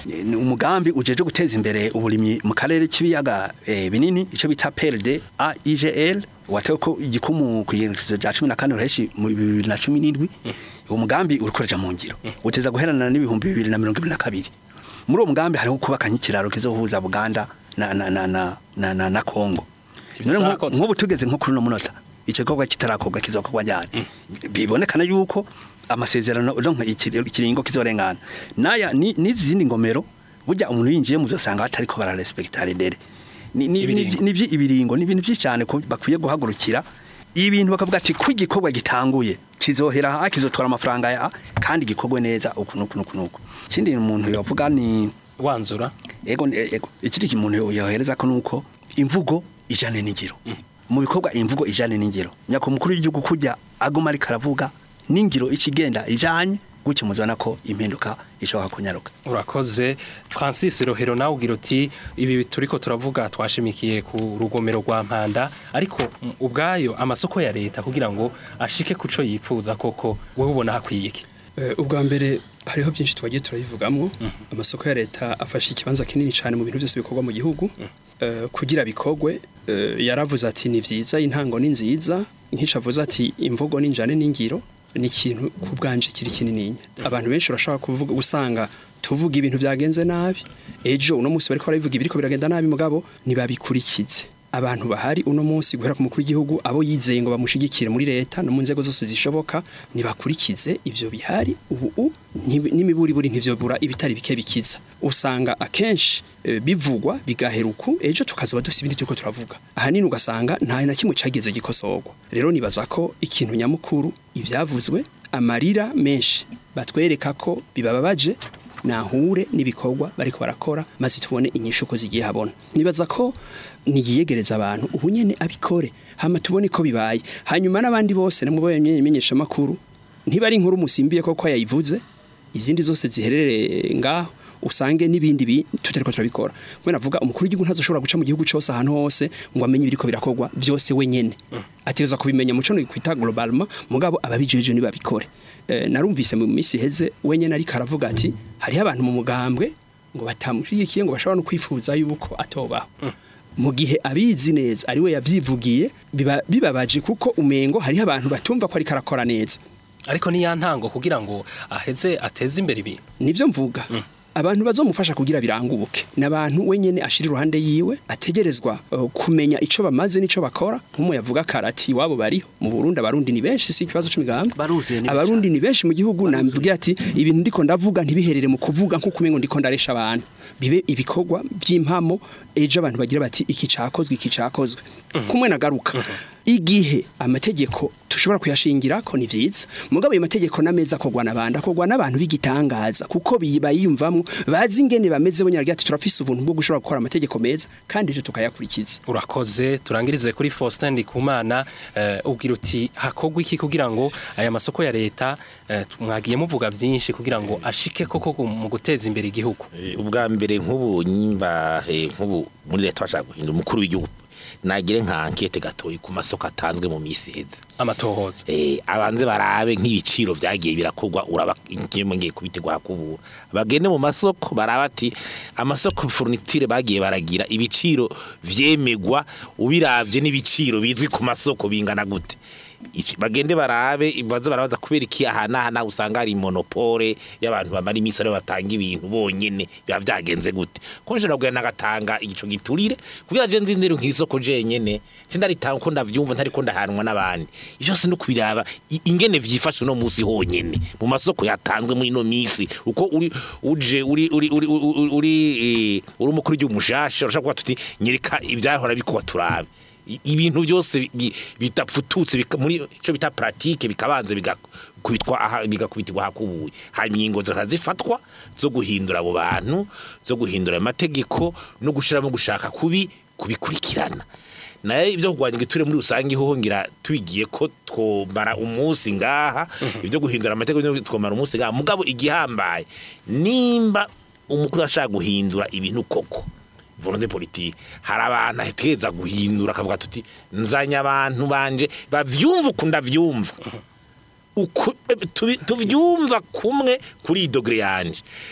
Eh, ni umugambi ujeje guteza imbere uburimyi mu karere k'ibiyaga eh, binini ico bita PLD AIGL watewe ko igikumu kuyerekezo ja 14 ureshi mu 2017 uwo mugambi urikoreja mu ngiro uteza guherana n'ibihumbi 2022 muri uwo mugambi hariho kubaka nk'ikiraro kizohuza Buganda na na na na na, na, na Kongo Ivyo None nko- bitarakozwe. nk'ubu tugeze nko kuri no munota ico gikorwa kitarakorwa kizokorwa ryari bibonekana yuko amasezerano donc ikiri- ikiringo kizorengana naya ni n'izindi ngomero burya umuntu yinjiye muzosanga batariko bararespekta redere ni ni Ibiringo. ni vyi- ibiringo ni ibintu byinshi cyane ko bakwiye guhagurukira ibintu bakavuga ati ko igikorwa gitanguye kizohera aha kizotwara amafaranga ya kandi gikorwe neza uku nuku nuku nuku ikindi umuntu yovuga ni wanzura ego ego ikindi umuntu yohereza ko nuko imvugo ijane n'ingiro mu bikorwa imvugo ijane n'ingiro nyako mukuru w'igihugu kujya aguma ariko aravuga n'ingiro ikigenda ijanye gutyo muzana ko impinduka ishobora kunyaruka urakoze francis rohero nawe ugira uti ibi turiko turavuga twashimikiye ku rugomero rwa mpanda ariko mm, ubwayo amasoko ya leta kugira ngo ashike kuco yipfuza koko wowe ubona hakwiye iki Eh, ubwa mbere hariho byinshi twagiye turabivugamwo amasoko ya leta afashe ikibanza kinini cyane mu bintu byose bikorwa mu gihugu Eh, kugira bikorwe eh, yaravuze ati ni vyiza intango ni nziza nk'ico avuze ati imvugo n'injane n'ingiro ni ikintu ku bwanje kiri kinininya abantu benshi urashobora kuvuga usanga tuvuga ibintu byagenze nabi ejo uno munsi bariko barabivuga ibiriko biragenda nabi mugabo ntibabikurikize abantu bahari uno munsi guhera ku mukuru w'igihugu abo yizeye ngo bamushigikire muri leta no mu nzego zose zishoboka ntibakurikize ivyo bihari ubu u- ntibi- n'imiburiburi ntivyobura ibitari bike bikiza usanga akenshi eh, bivugwa bigaheruku ejo tukazoba dufite ibindi turiko turavuga ahanini ugasanga nta na kimwe cageze gikosorwa rero nibaza ko ikintu nyamukuru ivyavuzwe amarira menshi batwereka ko bibababaje nahure n'ibikorwa bariko barakora maze tubone inyishu ko zigiye habona nibaza ko niyiyegereza abantu ubu nyene abikore hama tubone ko bibaye hanyuma n'abandi bose namubo yamenyesha makuru ntibari inkuru musimbiye koko yayivuze izindi zose ziherereye ngaho usange n'ibindi bi tutariko turabikora mwe navuga umukuru w'igihugu ntazoshobora guca mu gihugu cyose ahantu hose ngo amenye ibiriko birakorwa byose wenyene ategereza kubimenya muco no kwita globalement mugabo ababijeje nibabikore Eh, narumvise mu minsi heze wenyene ariko aravuga ati hariho abantu mu mugambwe ngo batamushyigikiye ngo bashobora no kwifuza yuko atobaho mu gihe abizi neza ari we yavyivugiye biba- bibabaje kuko umengo hariho abantu batumva ko ariko arakora neza ariko ni ya ntango kugira ngo aheze ateze imbere ibintu nivyo mvuga abantu bazomufasha kugira biranguke n'abantu wenyene ashira iruhande yiwe ategerezwa uh, kumenya ico bamaze nico bakora nk'umu yavuga karati wabo bariho mu Burundi abarundi ni benshi si ikibazo c'imigambwe Baruzuye ni abarundi ni benshi mu gihugu namvuga ati ibintu ndiko ndavuga ntibiherere mu kuvuga nko kumengo ndiko ndaresha abantu bibe ibikorwa by'impamo ejo abantu bagira bati iki cakozwe iki cakozwe kumwe nagaruka igihe amategeko tushobora kuyashingira ko ni vyiza mugabo ayo mategeko n'ameza akogwa n'abandi akogwa n'abantu b'igitangaza kuko bi- bayiyumvamwo bazi ingene bameze bo nyaragira ati turafise ubuntu bwo gushobora gukora amategeko meza kandi ejo tukayakurikiza urakoze turangirize kuri Faustin Ndikumana eh, ubwira uti hakogwa iki kugira ngo aya masoko ya leta eh, mwagiye muvuga byinshi kugira ngo ashike koko gu- mu guteza imbere igihugu Eh, ubwa mbere nk'ubu nyimba eh, nk'ubu muri leta bashaka guhindura umukuru w'igihugu nagire nka ankete gatoyi ku masoko atanzwe mu misi iheze amatohoza eh abanze barabe nk'ibiciro vyagiye birakorwa uraba ingemo ngiye kubitegwa kubura bagende mu masoko baraba ati amasoko fourniture bagiye baragira ibiciro vyemegwa ubiravye n'ibiciro bizwi ku masoko bingana gute Ici- bagende barabe baza barabaza kubera iki aha n'aha naho usanga hari monopole y'abantu bamara iminsi aribo batanga ibintu bonyene biba vyagenze gute ko nje nabwo nagatanga igico giturire kugira je nzindire nk'isoko jenyene sindaritanga ko ndavyumva ntariko ndahanwa n'abandi ivyo byose no kubiraba i- ingene vyifashe no musi honyene mu masoko yatanzwe muri no misi uko uri uje uri uri uri uri uri eh, uri umukuru w'umushasha urashaka kuba tuti nyereka ivyahora bikuba turabe I- ibintu byose bi- bitapfututse bika- muri cyo bita pratique bikabanze bigakubitwa aha bigakubitirwa hakubuye hanyuma ingingo zikazifatwa zo guhindura abo bantu zo guhindura amategeko no gushiramo gushaka kubi kubikurikirana naye ibyo kurwanya igiture muri rusange hoho ngira tubigiye ko twomara umunsi ngaha ibyo guhindura amategeko byo twomara umunsi ngaha mugabo igihambaye nimba umukuru ashaka guhindura ibintu koko volonté politique hari abantu aheteza guhindura akavuga tuti nzanya abantu banje bavyumva ukunda vyumva uku tubi- tuvyumva kumwe kuri iyi dogere yanje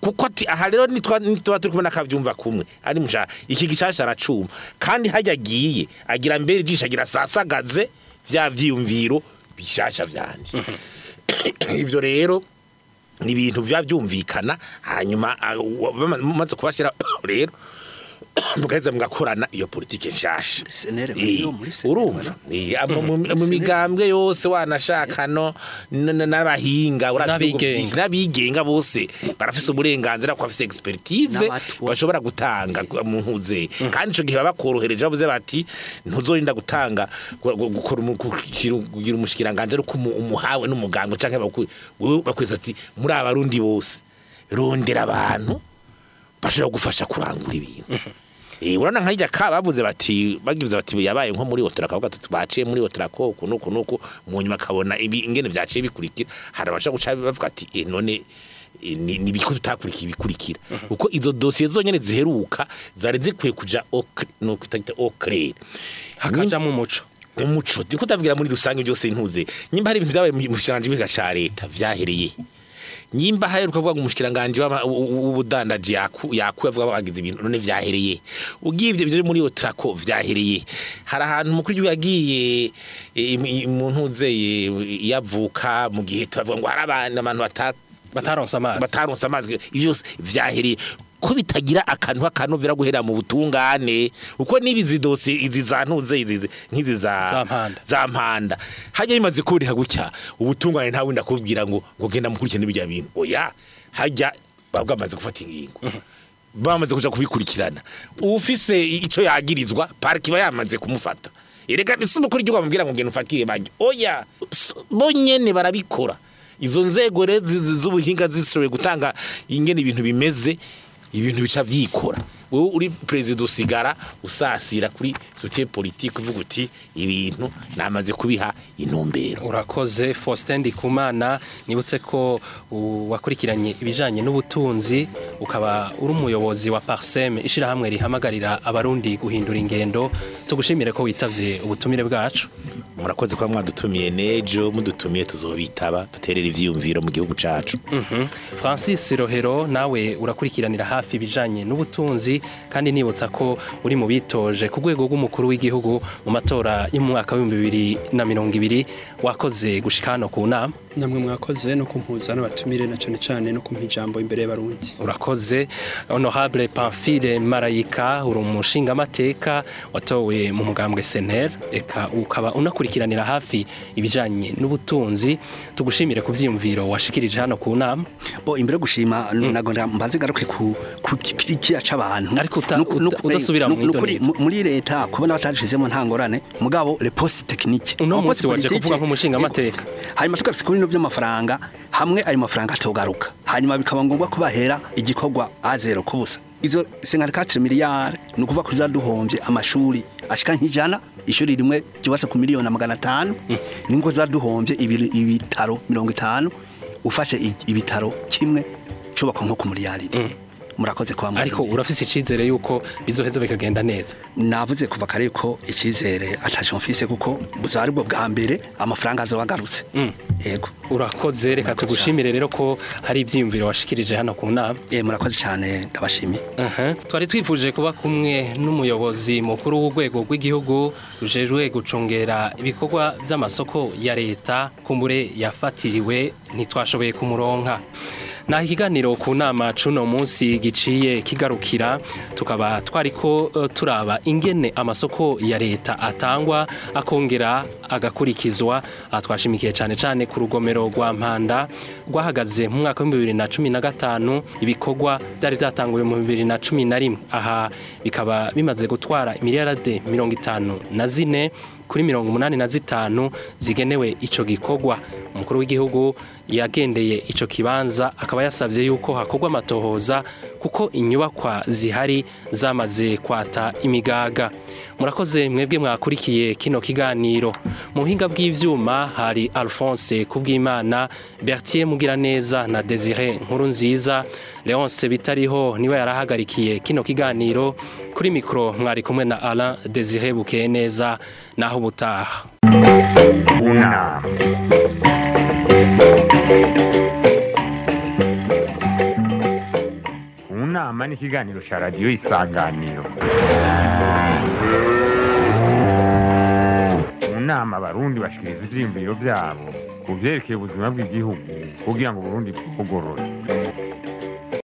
kuko ati aha rero nitwa nitwa turi kumwe nakavyumva kumwe ari musha iki gishasha aracuma kandi hajya agiye agira mbere ijisho agira sasagaze vya vyiyumviro bishasha vyanje ivyo rero ni ibintu biba byumvikana hanyuma ah, wa- bama- mumaze kubashyira rero mugaheza mugakorana iyo politike nshasha senere Eh, no muri senere urumva Eh, amo- mu mu migambwe yose wanashaka no n- n- n'abahinga urazi ibihugu N'abigenga. byinshi, n'abigenga bose barafise uburenganzira ko bafise expertise N'abatwa. bashobora gutanga mu ntuze kandi ico gihe baba bakorohereje bavuze bati ntuzorinda gutanga gu- gu- gukora umu- kugira kugira umushikiranganje ariko umu- umuhawe n'umuganga canke baku- wewe bakwita ati muri abarundi bose rondera abantu bashobora gufasha kurangura ibintu Eh urana nkajya ka bavuze bati bagize bati yabaye nko muri hotel akavuga tuti baciye muri hotel ko uku nuku nuku mu nyuma kabona ibi ingene byaciye bikurikira hari abasha guca bavuga ati eh none eh, ni ni biko tutakurikiye ibikurikira uko izo dossier zonyene ziheruka zari zikwiye kuja au cl- no kwita au clair hakajamo umuco umuco niko ndavugira muri rusange byose ntuze nyimba hari ibintu byabaye mu shiranje biga ca leta vyahereye nyimba haheruka kuvuga ngo umushikiranganje w'ama- w- w- w'ubudandaji yaku yaku avuga bagize ibintu none vyahereye ugivye byo muri otrako vyahereye hari ahantu umukuru w'igihugu yagiye eh, im- im- mu ntuzeye yavuka mu gihe tubavuga ngo hari abantu abantu bata bataronse amazi bataronse amazi ibyo byose vyahereye ko bitagira akantu akanovera guhera mu butungane uko nibi zidose izi zantuze izi nkizi za Za mpanda. za mpanda hajya bimaze kuburiha gutya ubutungane nta wundi akubwira ngo ngo genda mukurikirane bijya bintu oya hajya babwa amaze gufata ingingo bamaze kuja kubikurikirana ufise ico yagirizwa pariki ba yamaze kumufata erega isi umukuru w'igihugu amubwira ngo ngenda ufatire bajya oya s- bo nyene barabikora izo nzego rero zi- zi- z'ubuhinga zishoboye gutanga ingene ibintu bimeze ibintu bica vyikora wowe uri perezida usigara usasira kuri sotie politique uvuga uti ibintu namaze kubiha intumbero urakoze Faustin Ndikumana nibutse ko u- wakurikiranye ibijanye n'ubutunzi ukaba uri umuyobozi wa Parsem ishirahamwe rihamagarira abarundi guhindura ingendo tugushimire ko witavye ubutumire bwacu murakoze kuba mwadutumiye nejo mudutumiye tuzobitaba duterera ivyiyumviro mu gihugu cacu Mhm. Francis Rohero nawe urakurikiranira hafi ibijanye n'ubutunzi kandi nibutsa ko uri mu bitoje ku rwego rw'umukuru w'igihugu mu matora y'umwaka w'ibihumbi bibiri na mirongo ibiri wakoze gushika hano ku nama namwe mwakoze no kumpuza n'abatumire na cane cane no kumpa ijambo imbere y'abarundi urakoze honorable pamphile marayika uri umushingamateka watowe mu mugambwe senel eka ukaba unakurikiranira hafi ibijanye n'ubutunzi tugushimire ku vyiyumviro washikirije hano ku nama bo imbere yo gushima nago mbanze garuke ku ku kiriya c'abantu Ariko uta- Nuku- uta- nuku- udasubira mu nukuri idonito. mu- muri leta kubona batashizemo nta ngorane mugabo le poste technique Uno Ama munsi poste waje politique- kuvuga nk'umushingamateka. hanyuma tugarutse ku bintu by'amafaranga hamwe ayo mafaranga atogaruka hanyuma bikaba ngombwa ko bahera igikorwa a zero ku busa izo 54 miliyari ni ukuvuga ko zaduhombye amashuri ashika nk'ijana ishuri rimwe ryubatse ku miliyoni magana atanu ningo zaduhombye ibiri- ibitaro mirongo itanu ufashe i- ibitaro kimwe cubakwa nko ku miliyaridi murakoze kwa ariko urafise icizere yuko bizoheza bikagenda neza navuze kuva kare ko icyizere ataje mfise kuko buzaba aribwo bwa mbere amafaranga azoba agarutse yego urakoze reka Murakoze tugushimire rero ko hari ivyiyumviro washikirije hano ku nama Eh, murakoze cyane ndabashimiye Aha. twari twifuje kuba kumwe n'umuyobozi mukuru w'urwego rw'igihugu rujejwe gucungera ibikorwa by'amasoko ya leta kumbure yafatiriwe ntitwashoboye kumuronka naho ikiganiro ku nama cuno munsi giciye kigarukira tukaba twariko eh, turaba ingene amasoko ya leta atangwa akongera agakurikizwa aha twashimikiye cyane cyane ku rugomero rwa mpanda rwahagaze mu mwaka w'ibihumbi bibiri na cumi na gatanu ibikorwa byari byatanguwe mu bibiri na cumi na rimwe aha bikaba bimaze gutwara miliyarade mirongo itanu na zine kuri mirongo umunani na zitanu zigenewe ico gikorwa umukuru w'igihugu yagendeye ico kibanza akaba yasabye yuko hakorwa amatohoza kuko inyubakwa zihari zamaze kwata imigaga murakoze mwebwe mwakurikiye kino kiganiro mu buhinga bw'ivyuma hari Alphonse Kubwimana Bertier Mugiraneza na Desire Nkuru nziza Leonce Bitariho niwe yarahagarikiye kino kiganiro kuri mikro mwari kumwe na Alain Desire Bukeye neza naho ubutaha Una. inama n'ikiganiro ca radiyo isanganiro mu nama abarundi bashikiriza ivyiyumviro vyabo ku vyerekeye ubuzima bw'igihugu kugira ngo uburundi bugorore